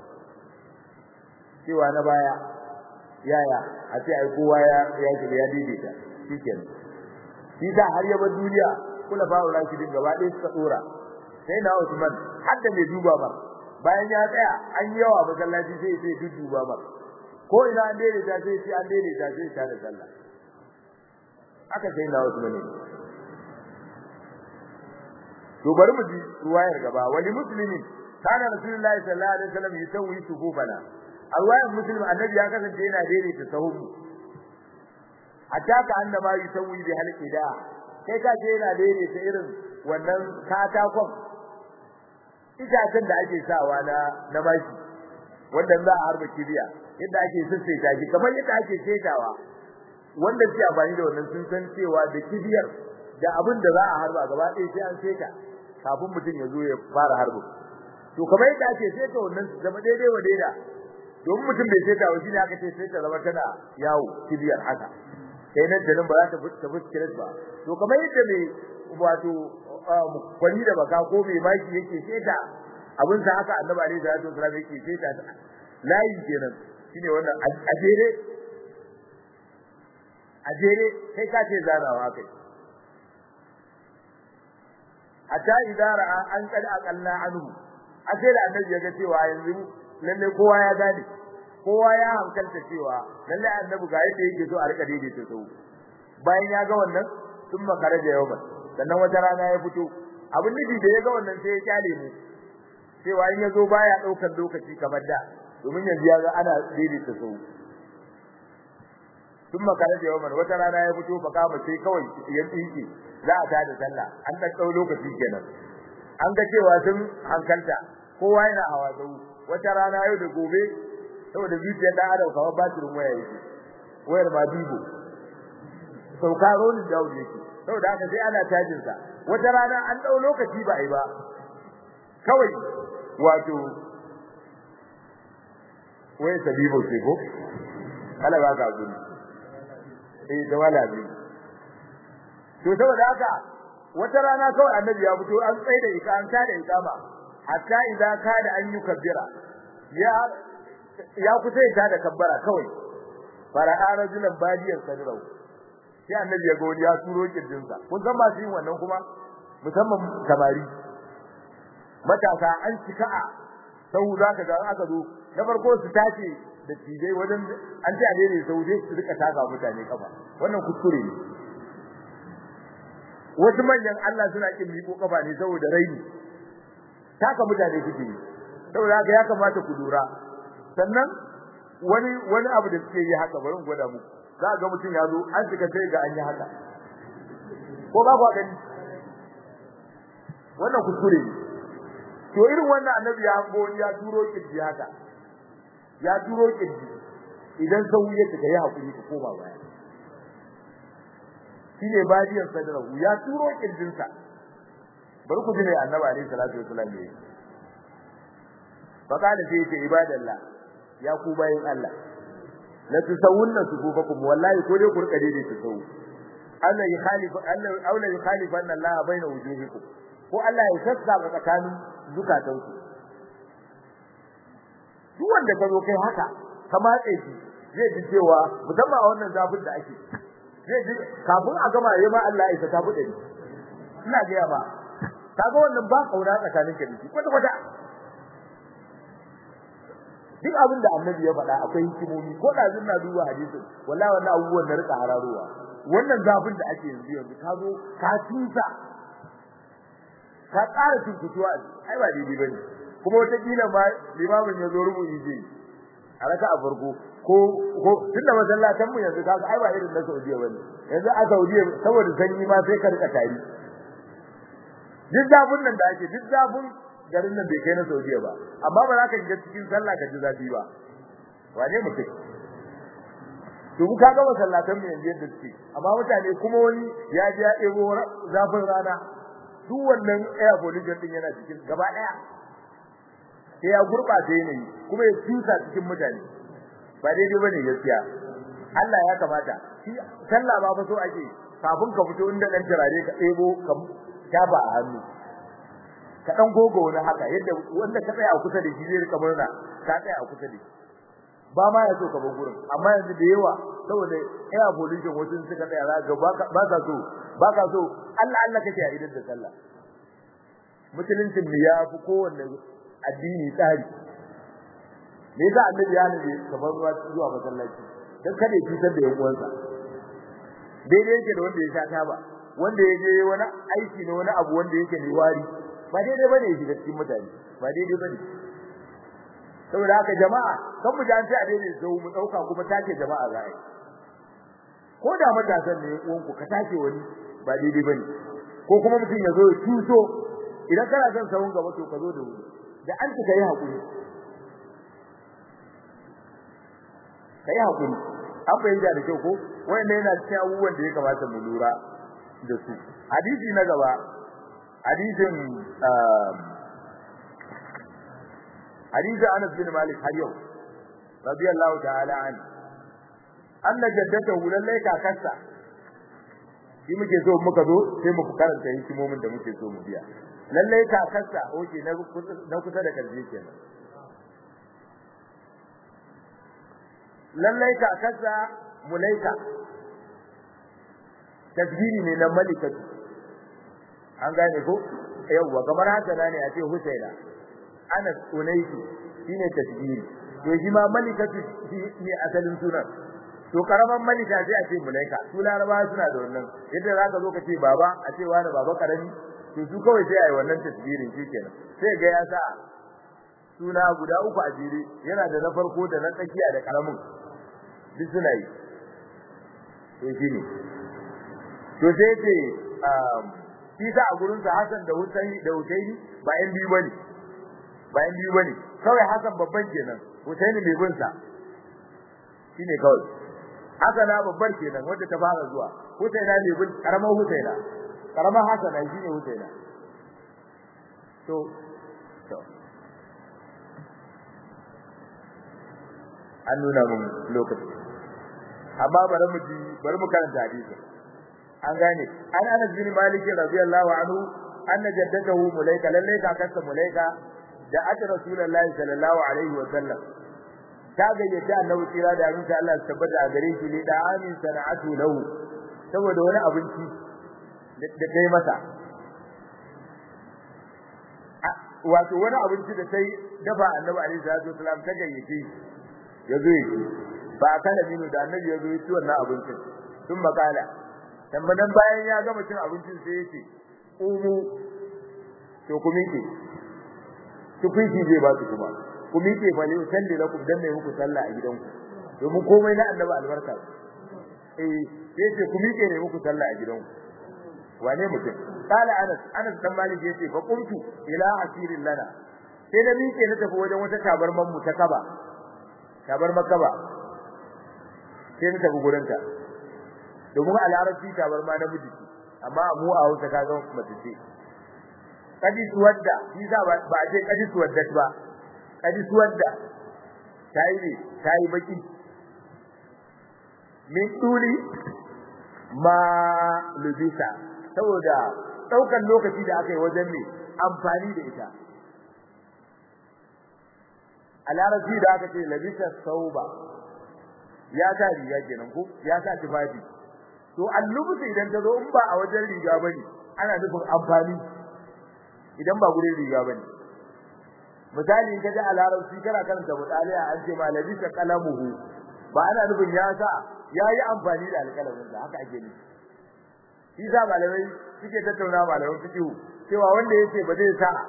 cewa na baya yaya a ce ai kowa ya ya shiga ya daidaita shikenan shi da har yaba duniya kula fa'u rashidin gaba ɗaya suka dora sai na Usman har da mai duba ba bayan ya tsaya an yi yawa masallaci sai sai dudduba ba ko ina an daidaita sai sai an daidaita sai ta da sallah aka sai na wasu ne to bari mu ji ruwayar gaba wali muslimin kana rasulullahi sallallahu alaihi wasallam yusawwi sufufana ruwayar muslim annabi ya kasance yana daidaita sahuhu hatta ka annama yusawwi bi halqida kai ka ce yana daidaita irin wannan katakon itacen da ake sawa na na bashi wanda za a harba kibiya yadda ake sassaita shi kamar yadda ake setawa wanda suke amfani da wannan sun san cewa da kibiyar da abin da za a harba gaba ɗaya sai an seta kafin mutum ya zo ya fara harbo to kamar yadda ake seta wannan zama daidai wa daida domin mutum bai seta wa shine aka ce seta zama tana yawo kibiyar haka sai nan da nan ba za ta ta fuskire ba to kamar yadda mai wato kwani da baka ko mai maki yake seta abin sa haka annabi alaihi salatu wasallam yake seta layi kenan shine wannan ajere ajere kai ka ce zanawa kai hatta idara an kada akalla anhu akai da annabi ya ga cewa yanzu lalle kowa ya gane kowa ya hankalta cewa lalle annabi ga yadda yake so a rika daidaita su bayan ya ga wannan sun makara da yawa sannan wata rana ya fito abin nufi da ya ga wannan sai ya kyale mu cewa in ya zo baya daukar lokaci kamar da domin yanzu ya ga ana daidaita su sun makara da yawa wata rana ya fito fa kama sai kawai ya tsike za a tada sallah an da tsau lokaci kenan an ga cewa sun hankalta kowa yana hawa zau wata rana yau da gobe saboda zuciyar da adam kawai batirin waya yake wayar ma bibo sauka rolin dawo yake saboda haka sai ana cajin sa wata rana an dau lokaci ba ai ba kawai wato wai sabibo ce ko kala ba ka guri eh da wala bi to saboda haka wata rana kawai annabi ya fito an tsaye da ika an tada ikama hatta idan ka da an yi kabbira ya ya kusa ya tada kabbara kawai fara rajulan badiyar sadrau sai annabi ya ga wani ya turo kirjinsa kun san masu yin wannan kuma musamman samari matasa an cika a sau za ka ga aka zo na farko su tace da tijai wajen an ce a daidai sau dai su rika taka mutane kafa wannan kuskure ne wasu manyan Allah suna kin miko kafa ne saboda raini taka mutane suke yi saboda haka ya kamata ku lura sannan wani wani abu da suke yi haka bari in gwada muku za ga mutum ya zo an cika sai ga an yi haka ko ba ku gani wannan kuskure ne to irin wannan annabi ya hango ya turo kirji haka ya turo kirji idan sau ya tuka ya hakuri ka koma baya shine badiyar sadrahu ya turo kirjin sa bari ku ji ne annabi alaihi salatu wasallam ne faqala sai ce ibadallah ya ku bayin Allah la tusawunna sufufakum wallahi ko dai ku rika daidai su sau Allah ya khalifa Allah aula ya khalifa anna Allah baina wujuhikum ko Allah ya sassa tsakanin zukatanku duk wanda ka zo kai haka ka matse shi zai ji cewa musamman a wannan zafin da ake zai ji kafin a gama yayi ma Allah ya isa ta bude ina ga ba kaga wannan ba kauna tsakanin ka da shi kwata kwata duk abin da annabi ya faɗa akwai hikimomi ko da zan na duba hadisin wallahi wannan abubuwan na rika hararowa wannan zafin da ake yanzu yanzu ka zo ka tusa ka ƙara tuntutuwa ai ba daidai bane kuma wata kila ma limamin ya zo rubuci je a raka a farko ko ko tunda masallatan mu yanzu kaga ai ba irin na Saudiya bane yanzu a Saudiya saboda sanyi ma sai ka rika tari duk zafin nan da ake duk zafin garin nan bai kai na Saudiya ba amma ba za ka shiga cikin sallah ka ji zafi ba wane mutum to mu kaga masallatan mu yanzu yadda suke amma mutane kuma wani ya ji ya ɗebo zafin rana duk wannan air pollution din yana cikin gaba daya sai ya gurbata yanayi kuma ya tusa cikin mutane ba daidai bane gaskiya Allah ya kamata shi sallah ba fa so ake kafin ka fito inda dan turare ka ɗebo ka taba a hannu ka dan gogo wani haka yadda wanda ka tsaya a kusa da shi zai rika murna ka tsaya a kusa da shi ba ma ya so ka bar gurin amma yanzu da yawa saboda air pollution wasu suka tsaya za ga ba ka so ba ka so Allah Allah kake a idan da sallah musuluncin mu ya fi kowanne addini tsari me yasa annabi ya nabi kamar ruwa zuwa masallaci dan kada ya cutar da yan uwansa daidai yake da wanda ya sha taba wanda ya je wani aiki ne wani abu wanda yake ne wari ba daidai bane ya shiga cikin mutane ba daidai bane saboda haka jama'a kan mu jan sai a daidai zo mu dauka kuma take jama'a za a yi ko da matasan ne uwanku ka take wani ba daidai bane ko kuma mutum ya zo ya tuso idan kana son sawun gaba to ka zo da wuri da an tuka yi hakuri kai hakuri an fahimta da kyau ko wanda yana cikin abubuwan da ya kamata mu lura da su hadisi na gaba hadisin hadisin Anas bin Malik har yau radiyallahu ta'ala anhu anna jaddatahu lallai kakarsa shi muke so muka zo sai mu karanta hikimomin da muke so mu biya lallai kakarsa oke na kusa da karshe kenan lallai kakarsa mulaika tasbiri ne na malikatu an gane ko yawwa kamar haka ne a ce husaina anas unaisi shine tasbiri to shi ma malikatu ne asalin sunan to karaman malika sai a ce mulaika su laraba suna da wannan yadda zaka zo ka ce baba a ce wani baba karami to su kawai sai ai wannan tasbirin shikenan sai ga ya sa suna guda uku a jere yana da na farko da na tsakiya da karamin duk suna yi to shine to sai ce shi sa a gurin sa Hassan da Husaini da Husaini ba yan biyu bane ba yan biyu bane kawai Hassan babban kenan Husaini mai bin sa shine kawai Hassana babbar kenan wanda ta fara zuwa Husaina ne bin karamar Husaina karamar Hassana shine Husaina to to an nuna mun lokaci amma bari mu ji bari mu karanta hadisi an gane an Anas bin Malik radiyallahu anhu anna jaddatahu mulaika lalle kakarsa mulaika da aka rasulullahi sallallahu alaihi wa sallam ta gayyaci annabi tsira da abinci Allah ya tabbata a gare shi ne da amin sana'atu lahu saboda wani abinci da kai masa wato wani abinci da sai dafa annabi alaihi salatu wasallam ta gayyace ya zo yi ba kana minu da annabi ya zo yi wannan abincin sun makala tambanan bayan ya gama cin abincin sai yace umu to ku miƙe ku kuyi zai ba su kuma ku miƙe fa ne salli lakum dan mai muku sallah a gidanku domin komai na annabi albarka eh yace ku miƙe ne muku sallah a gidanku wane mutum kala anas anas dan malik yace fa qumtu ila asirin lana sai da miƙe na tafi wajen wata tabarman mu ta kaba tabarman kaba sai na tafi gurin ta domin a larabci tabarma na miji amma mu a Hausa ka ga mace ce kadi suwadda shi za ba a ce kadi suwadda ba kadi suwadda tayi ne tayi baki min tuli ma lubisa saboda daukan lokaci da aka yi wajen ne amfani da ita a larabci da aka ce labisa sauba ya sa riga kenan ko ya sa tufafi to allubuta idan ta zo in ba a wajen riga bane ana nufin amfani idan ba gurin riga bane misali in kaje a larabci kana karanta mutaliya an ce ma labisa qalamuhu ba ana nufin ya sa yayi amfani da alƙalamin da haka ake nufi shi sa malamai suke tattauna malaman fiqh cewa wanda yace ba zai sa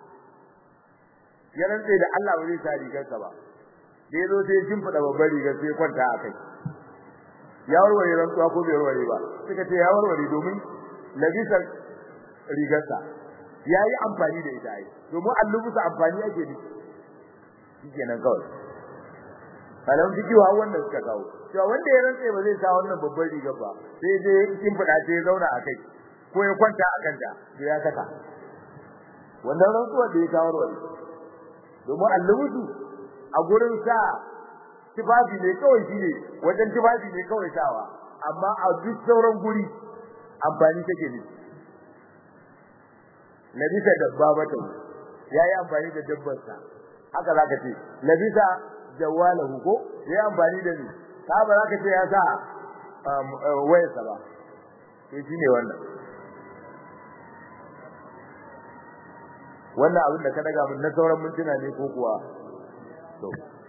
ya rantsa da Allah ba zai sa rigarsa ba da yazo sai ya shimfida babbar rigar sai kwanta a kai ya warware rantsuwa ko bai warware ba suka ce ya warware domin labisa rigarsa yayi amfani da ita ai domin allubusa amfani ake da shi kenan kawai malaman fiqh wa wannan suka kawo cewa wanda ya rantsa ba zai sa wannan babbar rigar ba sai dai kin fada sai ya zauna a kai ko ya kwanta a kanta da ya saka wannan rantsuwa da ya kawo wani domin allubutu a gurin sa tibabi ne kawai shine wajen tibabi ne kawai sawa amma a duk sauran guri amfani take ne labisa dabba bata yayi amfani da dabbar sa haka zaka ce labisa jawalahu ko yayi amfani da ni ka ba zaka ce ya sa wayarsa ba to shine wannan wannan abin da ka daga mun na sauran mintuna ne ko kuwa to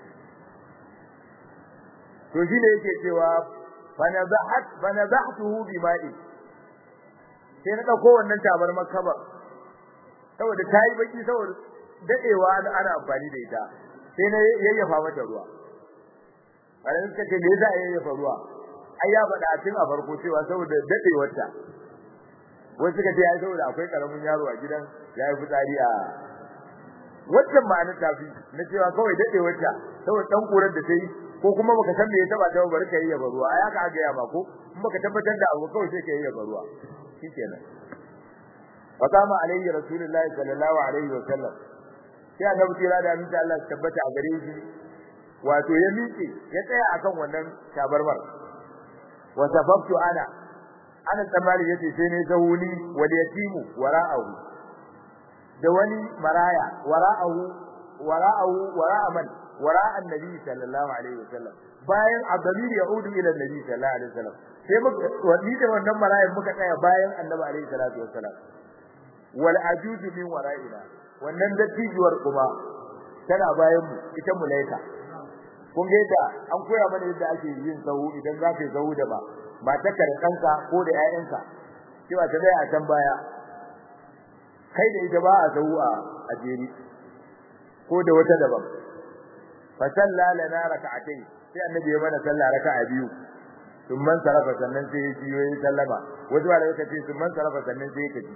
to shine yake cewa fanazahat fanazahtuhu bima'i sai na dauko wannan tabar makaba saboda tayi baki saboda dadewa ana amfani da ita sai na yayyafa mata ruwa bayan suka ce me yasa yayyafa ruwa ai ya faɗa a cikin a farko cewa saboda dadewar ta wasu suka ce ai saboda akwai karamin yaro a gidan ya yi fitsari a wannan ma'anar tafi na cewa kawai dadewar ta saboda dan kurar da ta yi ko kuma baka san me ya taba ta bari ka yi yaba ruwa ai aka ga ya ba ko in baka tabbatar da abu kawai sai ka yi yaba ruwa shikenan wa kama alayhi rasulullahi sallallahu alaihi wa sallam sai annabi tira da aminta Allah ya tabbata a gare shi wato ya miƙe ya tsaya akan wannan tabarmar wa sababtu ana ana tsammani yace sai ne zawuni wal yatimu wara'ahu da wani maraya wara'ahu wara'ahu wara'a man wara'a annabi sallallahu alaihi wasallam bayan abdamir yaudu ila annabi sallallahu alaihi wasallam sai muka wani da wannan marayan muka tsaya bayan annabi alaihi salatu wasallam wal ajuju min wara'ina wannan dattijuwar kuma tana bayan mu ita mulaika kun ga yadda an koya mana yadda ake yin sahu idan za ka yi sahu da ba ba ta da kanka ko da ƴaƴanka cewa ta tsaya a can baya kai da ita ba a sahu a ajeri ko da wata daban fa salla lana rak'atayn sai annabi ya mana sallah raka'a biyu thumma sarafa sannan sai ya ji yayi sallama wasu ba da yake ce thumma sarafa sannan sai ya kaji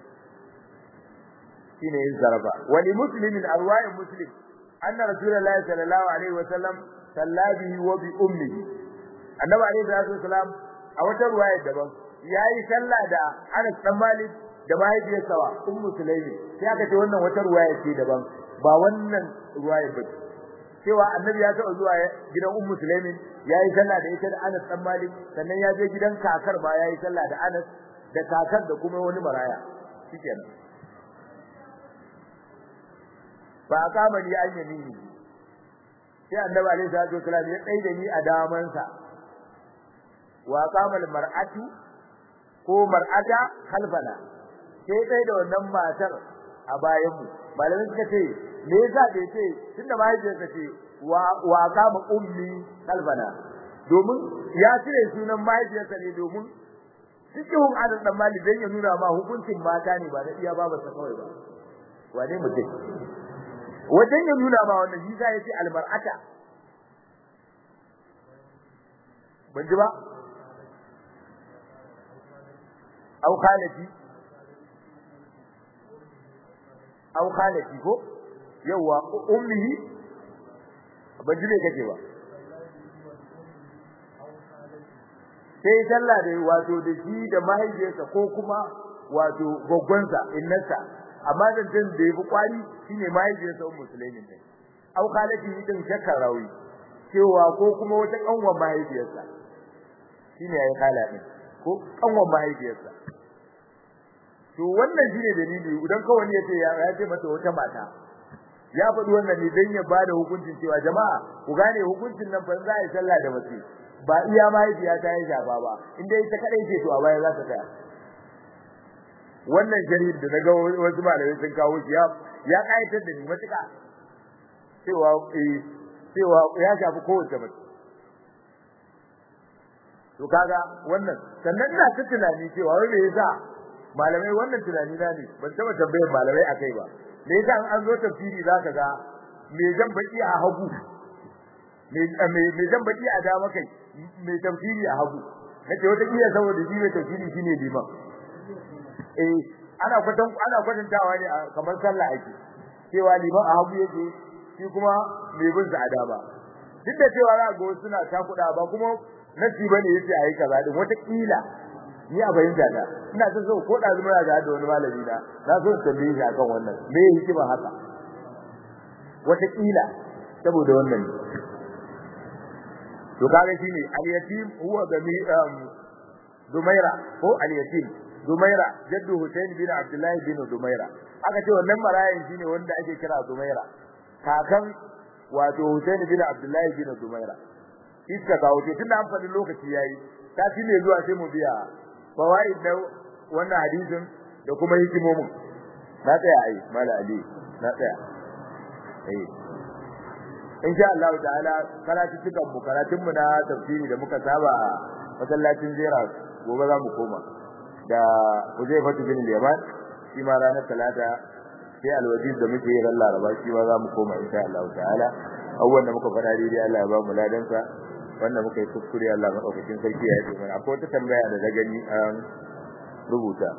shine yin sarafa wali muslimin arwa'i muslim anna rasulullahi sallallahu alaihi wa sallam salla bihi wa bi ummihi annabi alaihi wasallam a wata ruwaya daban yayi sallah da Anas dan Malik da mahaifiyarsa wa ummu sulaimi sai aka ce wannan wata ruwaya ce daban ba wannan ruwaya ba cewa annabi ya taɓa zuwa gidan ummu sulaimin yayi sallah da ita da Anas dan Malik sannan ya je gidan kakar ba yayi sallah da Anas da kakar da kuma wani maraya shikenan ba kama ni an yamini sai annabi alaihi salatu wasallam ya tsai da ni a damansa wa qama al mar'atu ko mar'ata khalfana sai tsai da wannan matar a bayan mu malamin suka ce me yasa bai ce tunda mahaifiyarsa ce wa wa qama ummi khalfana domin ya cire sunan mahaifiyarsa ne domin cikin adad dan mali dan ya nuna ma hukuncin mata ne ba da iya babarsa kawai ba wane mutum wajen ya nuna ma wannan shi sai yace almar'ata ban ji ba au khalati au khalati ko yawa ummi ban ji me kace ba sai sallah da wato da shi da mahaifiyarsa ko kuma wato goggonsa innarsa amma zancen da yafi kwari shine mahaifiyarsa ummu sulaimin ne au khalati din shakkar rawi cewa ko kuma wata kanwa mahaifiyarsa shine yayi khala din ko kanwa mahaifiyarsa to wannan shine dalili idan kawai ne yace ya ce mata wata mata ya faɗi wannan ne dan ya bada hukuncin cewa jama'a ku gane hukuncin nan fa za a yi sallah da mace ba iya mahaifiya ta yi shafa ba inda ita kadai ce to a baya za ta tsaya wannan jarir da naga wasu malamai sun kawo shi ya ya kaitar da ni matuka cewa eh cewa ya shafi kowace mace to kaga wannan sannan ina ta tunani cewa wai me yasa malamai wannan tunani na ne ban taba tambayar malamai akai ba me yasa an zo tafsiri zaka ga me zan baki a hagu me me zan baki a dama kai me tafsiri a hagu nace wata kila saboda shi mai tafsiri shine liman eh ana kwatan ana kwatantawa ne kamar sallah ake cewa liman a hagu yake shi kuma mai bin sa a dama duk da cewa za ga wasu suna takuda ba kuma nasi bane yace ayi kaza din wata kila ni a bayin da ina son so ko da zuma ga da wani malami na na so tambaye shi akan wannan me hikima haka wata kila saboda wannan to kaga shine al-yatim huwa gami Dumaira ko al-yatim Dumaira jaddu Hussein bin Abdullah bin Dumaira aka ce wannan marayin shine wanda ake kira Dumaira kakan wato Hussein bin Abdullah bin Dumaira iska ga wato tunda an faɗi lokaci yayi ta ci ne zuwa sai mu biya fawaid da wannan hadisin da kuma hikimomin na tsaya ai mala ali na tsaya eh insha Allah ta'ala karatu cikan mu karatun mu na tafsiri da muka saba masallacin Zira gobe za mu koma da Huzaifa bin Yaman shi ma ranar talata sai alwajiz da muke yi ran Laraba shi ma za mu koma insha Allah ta'ala abubuwan da muka faɗa daidai Allah ya ba mu ladansa wanda muka yi kuskure Allah madaukakin sarki ya yi mana akwai wata tambaya da na gani an rubuta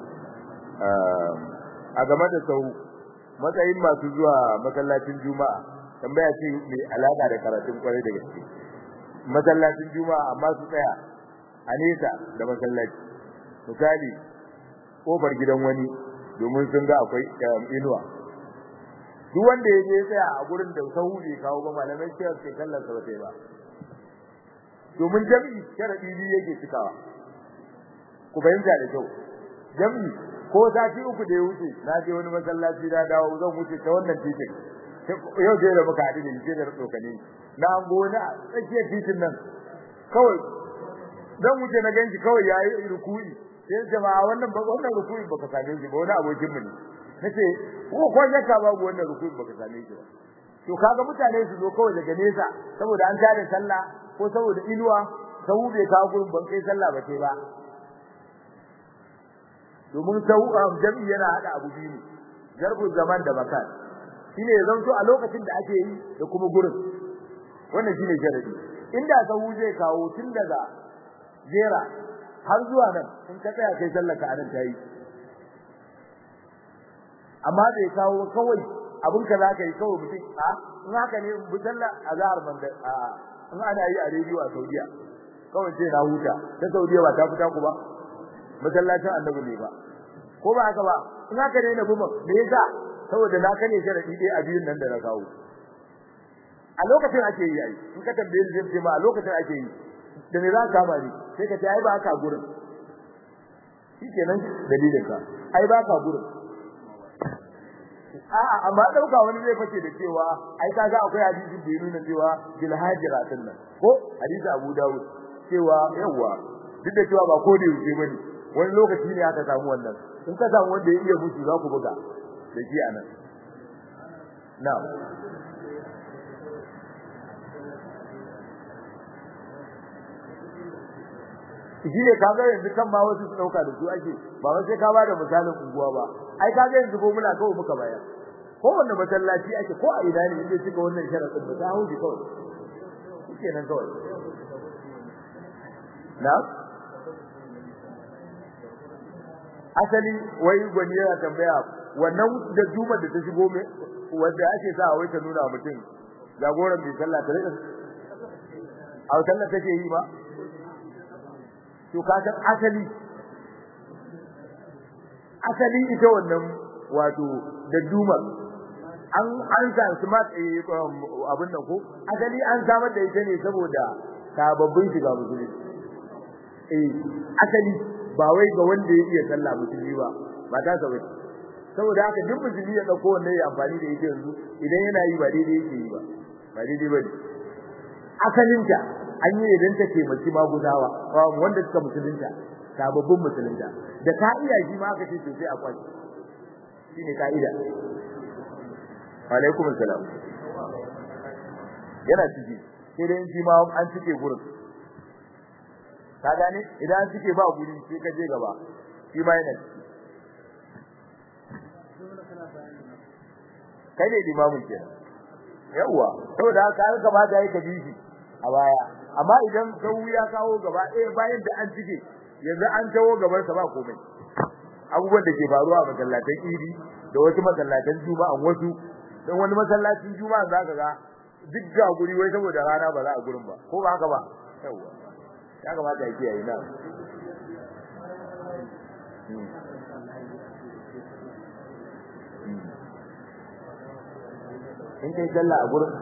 a game da sau matsayin masu zuwa masallacin juma'a tambaya ce mai alaka da karatun kwarai da gaske masallacin juma'a amma su tsaya a nesa da masallaci misali kofar gidan wani domin sun ga akwai inuwa duk wanda ya je tsaya a gurin da sahu bai kawo ba malamai cewa sai kallon sa ba ba domin jami'i sharadi biyu yake cikawa ku fahimta da kyau jami'i ko sati uku da ya wuce na je wani masallaci na dawo zan wuce ta wannan titin yau dai da muka haɗu da shi da tsokane na gona a tsakiyar titin nan kawai zan wuce na ganshi kawai yayi ruku'i sai jama'a wannan ba wannan ruku'i baka same shi ba wani abokin mu ne nace ko ko yaka babu wannan ruku'i baka same shi ba to kaga mutane su zo kawai daga nesa saboda an tare sallah ko saboda inuwa sau bai kawo gurin ban kai sallah ba sai ba domin sau jami'i yana hada abu biyu jarbu zaman da makan shine ya zanto a lokacin da ake yi da kuma gurin wannan shine sharadi inda sau zai kawo tun daga jera har zuwa nan in ka tsaya kai sallar ka anan tayi amma bai kawo kawai abin ka zaka yi kawai mutum a in haka ne bu sallar azhar banda a in ana yi a rediyo a Saudiya kawai sai na huta ta Saudiya ba ta fita ku ba masallacin annabi ne ba ko ba haka ba in haka ne na buma me yasa saboda na kane sharadi dai a biyun nan da na kawo a lokacin ake yi ai in ka tambaye ni zai ma a lokacin ake yi da me za ka kama ni sai ka ce ai ba ka gurin shikenan dalilin ka ai ba ka gurin a'a amma dauka wani zai fice da cewa ai kaga akwai hadisi da ya nuna cewa bil hajiratin nan ko hadisi Abu Dawud cewa yawa duk da cewa ba ko da yake bane wani lokaci ne aka samu wannan in ka samu wanda ya iya mutu za ku buga da shi anan na'am shi ne kaga yanzu kan ma wasu su dauka da su ake ba wai sai ka ba da misalin unguwa ba ai kaga yanzu ko muna kawo muka bayar ko wanda masallaci ake ko a ina ne inda suka wannan sharadin ba ta hauji kawai shike nan kawai na asali wai gwani yana tambaya wannan da juma da ta shigo me wanda ake sa wai ta nuna mutum jagoran bi sallah ta rika a sallah take yi ba to ka san asali asali ita wannan wato da duma an an san smart abin nan ko asali an samar da ita ne saboda sababbin shiga musulunci eh asali ba wai ga wanda ya iya sallah musulmi ba ba ta sabai saboda haka duk musulmi ya dauko wannan ya amfani da ita yanzu idan yana yi ba daidai yake yi ba ba daidai ba ne asalinta an yi idan ta taimaki maguzawa wanda suka musulunta sababbin musulunta da ka iya shi ma aka ce to sai a kwaci shine kaida alaikum assalam yana ciki sai dai shi ma an cike gurin ka gane idan an cike ba guri sai ka je gaba shi ma yana ciki kai ne limamin kenan yawa saboda haka an gaba da yake bishi a baya amma idan sau ya kawo gaba ɗaya bayan da an cike yanzu an tawo gaban sa ba komai abubuwan da ke faruwa a masallatan idi da wasu masallatan juma'a wasu dan wani masallacin juma'a zaka ga duk ga guri wai saboda rana ba za a gurin ba ko ba haka ba yawa ya kamata ya kiyaye na in kai sallah a gurin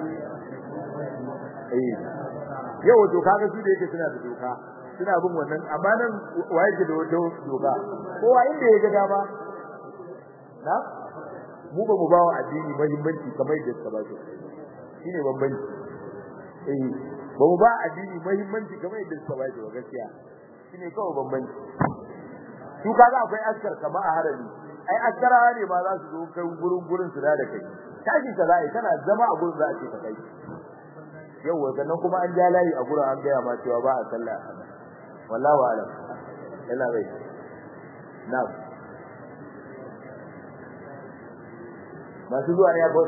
eh yau to kaga su da yake suna da doka suna bin wannan amma nan waye ke da doka kowa inda ya ga dama na mu ba mu ba wa addini muhimmanci kamar yadda suka ba shi shine bambanci eh ba mu ba addini muhimmanci kamar yadda suka ba shi ba gaskiya shine kawai bambanci su kaga akwai askar kamar a harami ai askarawa ne ba za su zo kai gurin gurin su da kai tashin ka zai kana zama a gurin za a ce ka kai yawa sannan kuma an ja layi a gurin an gaya ma cewa ba a sallah wallahu alam ina bai na'am masu zuwa ne ya bot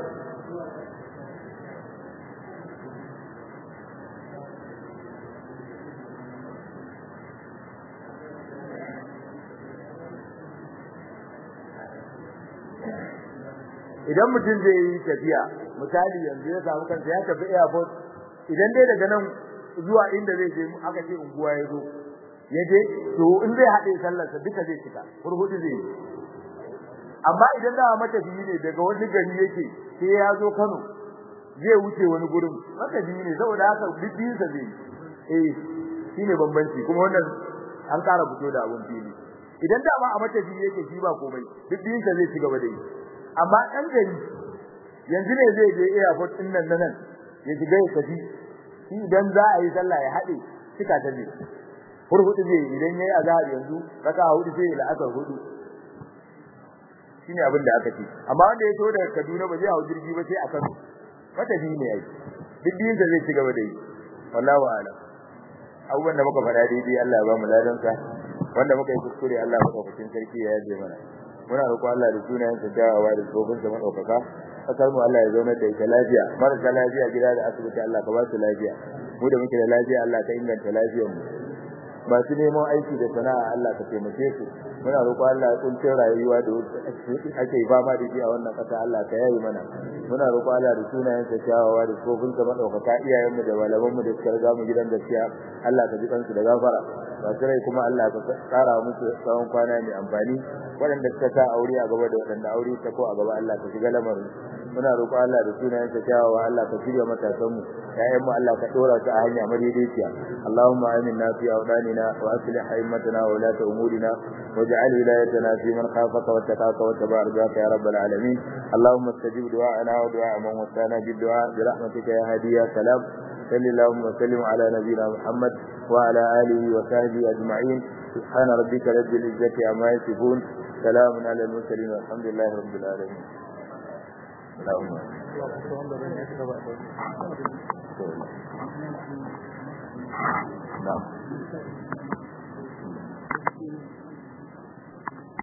idan mutum zai yi tafiya misali yanzu ya samu kansa ya tafi airport idan dai daga nan zuwa inda zai je aka ce unguwa ya zo ya je to in zai haɗe sallarsa duka zai cika hurhudu zai yi amma idan da matafiyi ne daga wani gari yake sai ya zo Kano zai wuce wani gurin matafiyi ne saboda haka bibiyinsa zai eh shine bambanci kuma wannan an ƙara fito da abun fili idan da ma a matafiyi yake shi ba komai bibiyinsa zai ci gaba da yi amma ɗan gari yanzu ne zai je airport din nan nan ya shiga ya tafi shi idan za a yi sallah ya haɗe cika ta ne hurhudu zai idan yayi azhar yanzu raka hudu sai ya la'asar hudu shine abin da aka ce amma wanda ya so daga Kaduna ba zai hawo jirgi ba sai a Kano mata bi ne yayi duk din da zai ci gaba da yi wallahi a'lam abubuwan da muka faɗa daidai Allah ya ba mu ladan sa wanda muka yi kuskure Allah ya madaukakin sarki ya yaje mana muna roƙon Allah da sunayen sa dawowa da tsofin sa madaukaka kasar mu Allah ya zauna da ita lafiya marasa lafiya gida da asibiti Allah ka ba su lafiya mu da muke da lafiya Allah ka inganta lafiyar mu masu neman aiki da sana'a Allah ka taimake su muna roƙon Allah ya kunce rayuwa da ake fama da shi a wannan ƙasa Allah ka yayi mana muna roƙon Allah da sunayen sa kyawawa da tsofin sa madaukaka iyayenmu da malamanmu da suka riga mu gidan gaskiya Allah ka ji kansu da gafara masu rai kuma Allah ka tsara musu tsawon kwana mai amfani waɗanda suka sa aure a gaba da waɗanda aure ta ko a gaba Allah ka shiga lamarin muna roƙo Allah da sunayen sa kyawawa Allah ka shirya matasan mu ƴaƴan mu Allah ka dora su a hanya madaidaiciya Allahumma aminna fi awdanina wa aslih a'immatana wa ulata umurina waj'al wilayatana fi man khafaka wa taqaka wa tabaraka ya rabbal alamin Allahumma istajib du'ana wa du'a man wasana bid du'a bi rahmatika ya hadiya salam صلى اللهم وسلم على نبينا محمد وعلى آله وصحبه أجمعين سبحان ربك رب العزة عما يصفون سلام على المرسلين والحمد لله رب العالمين اللهم نعم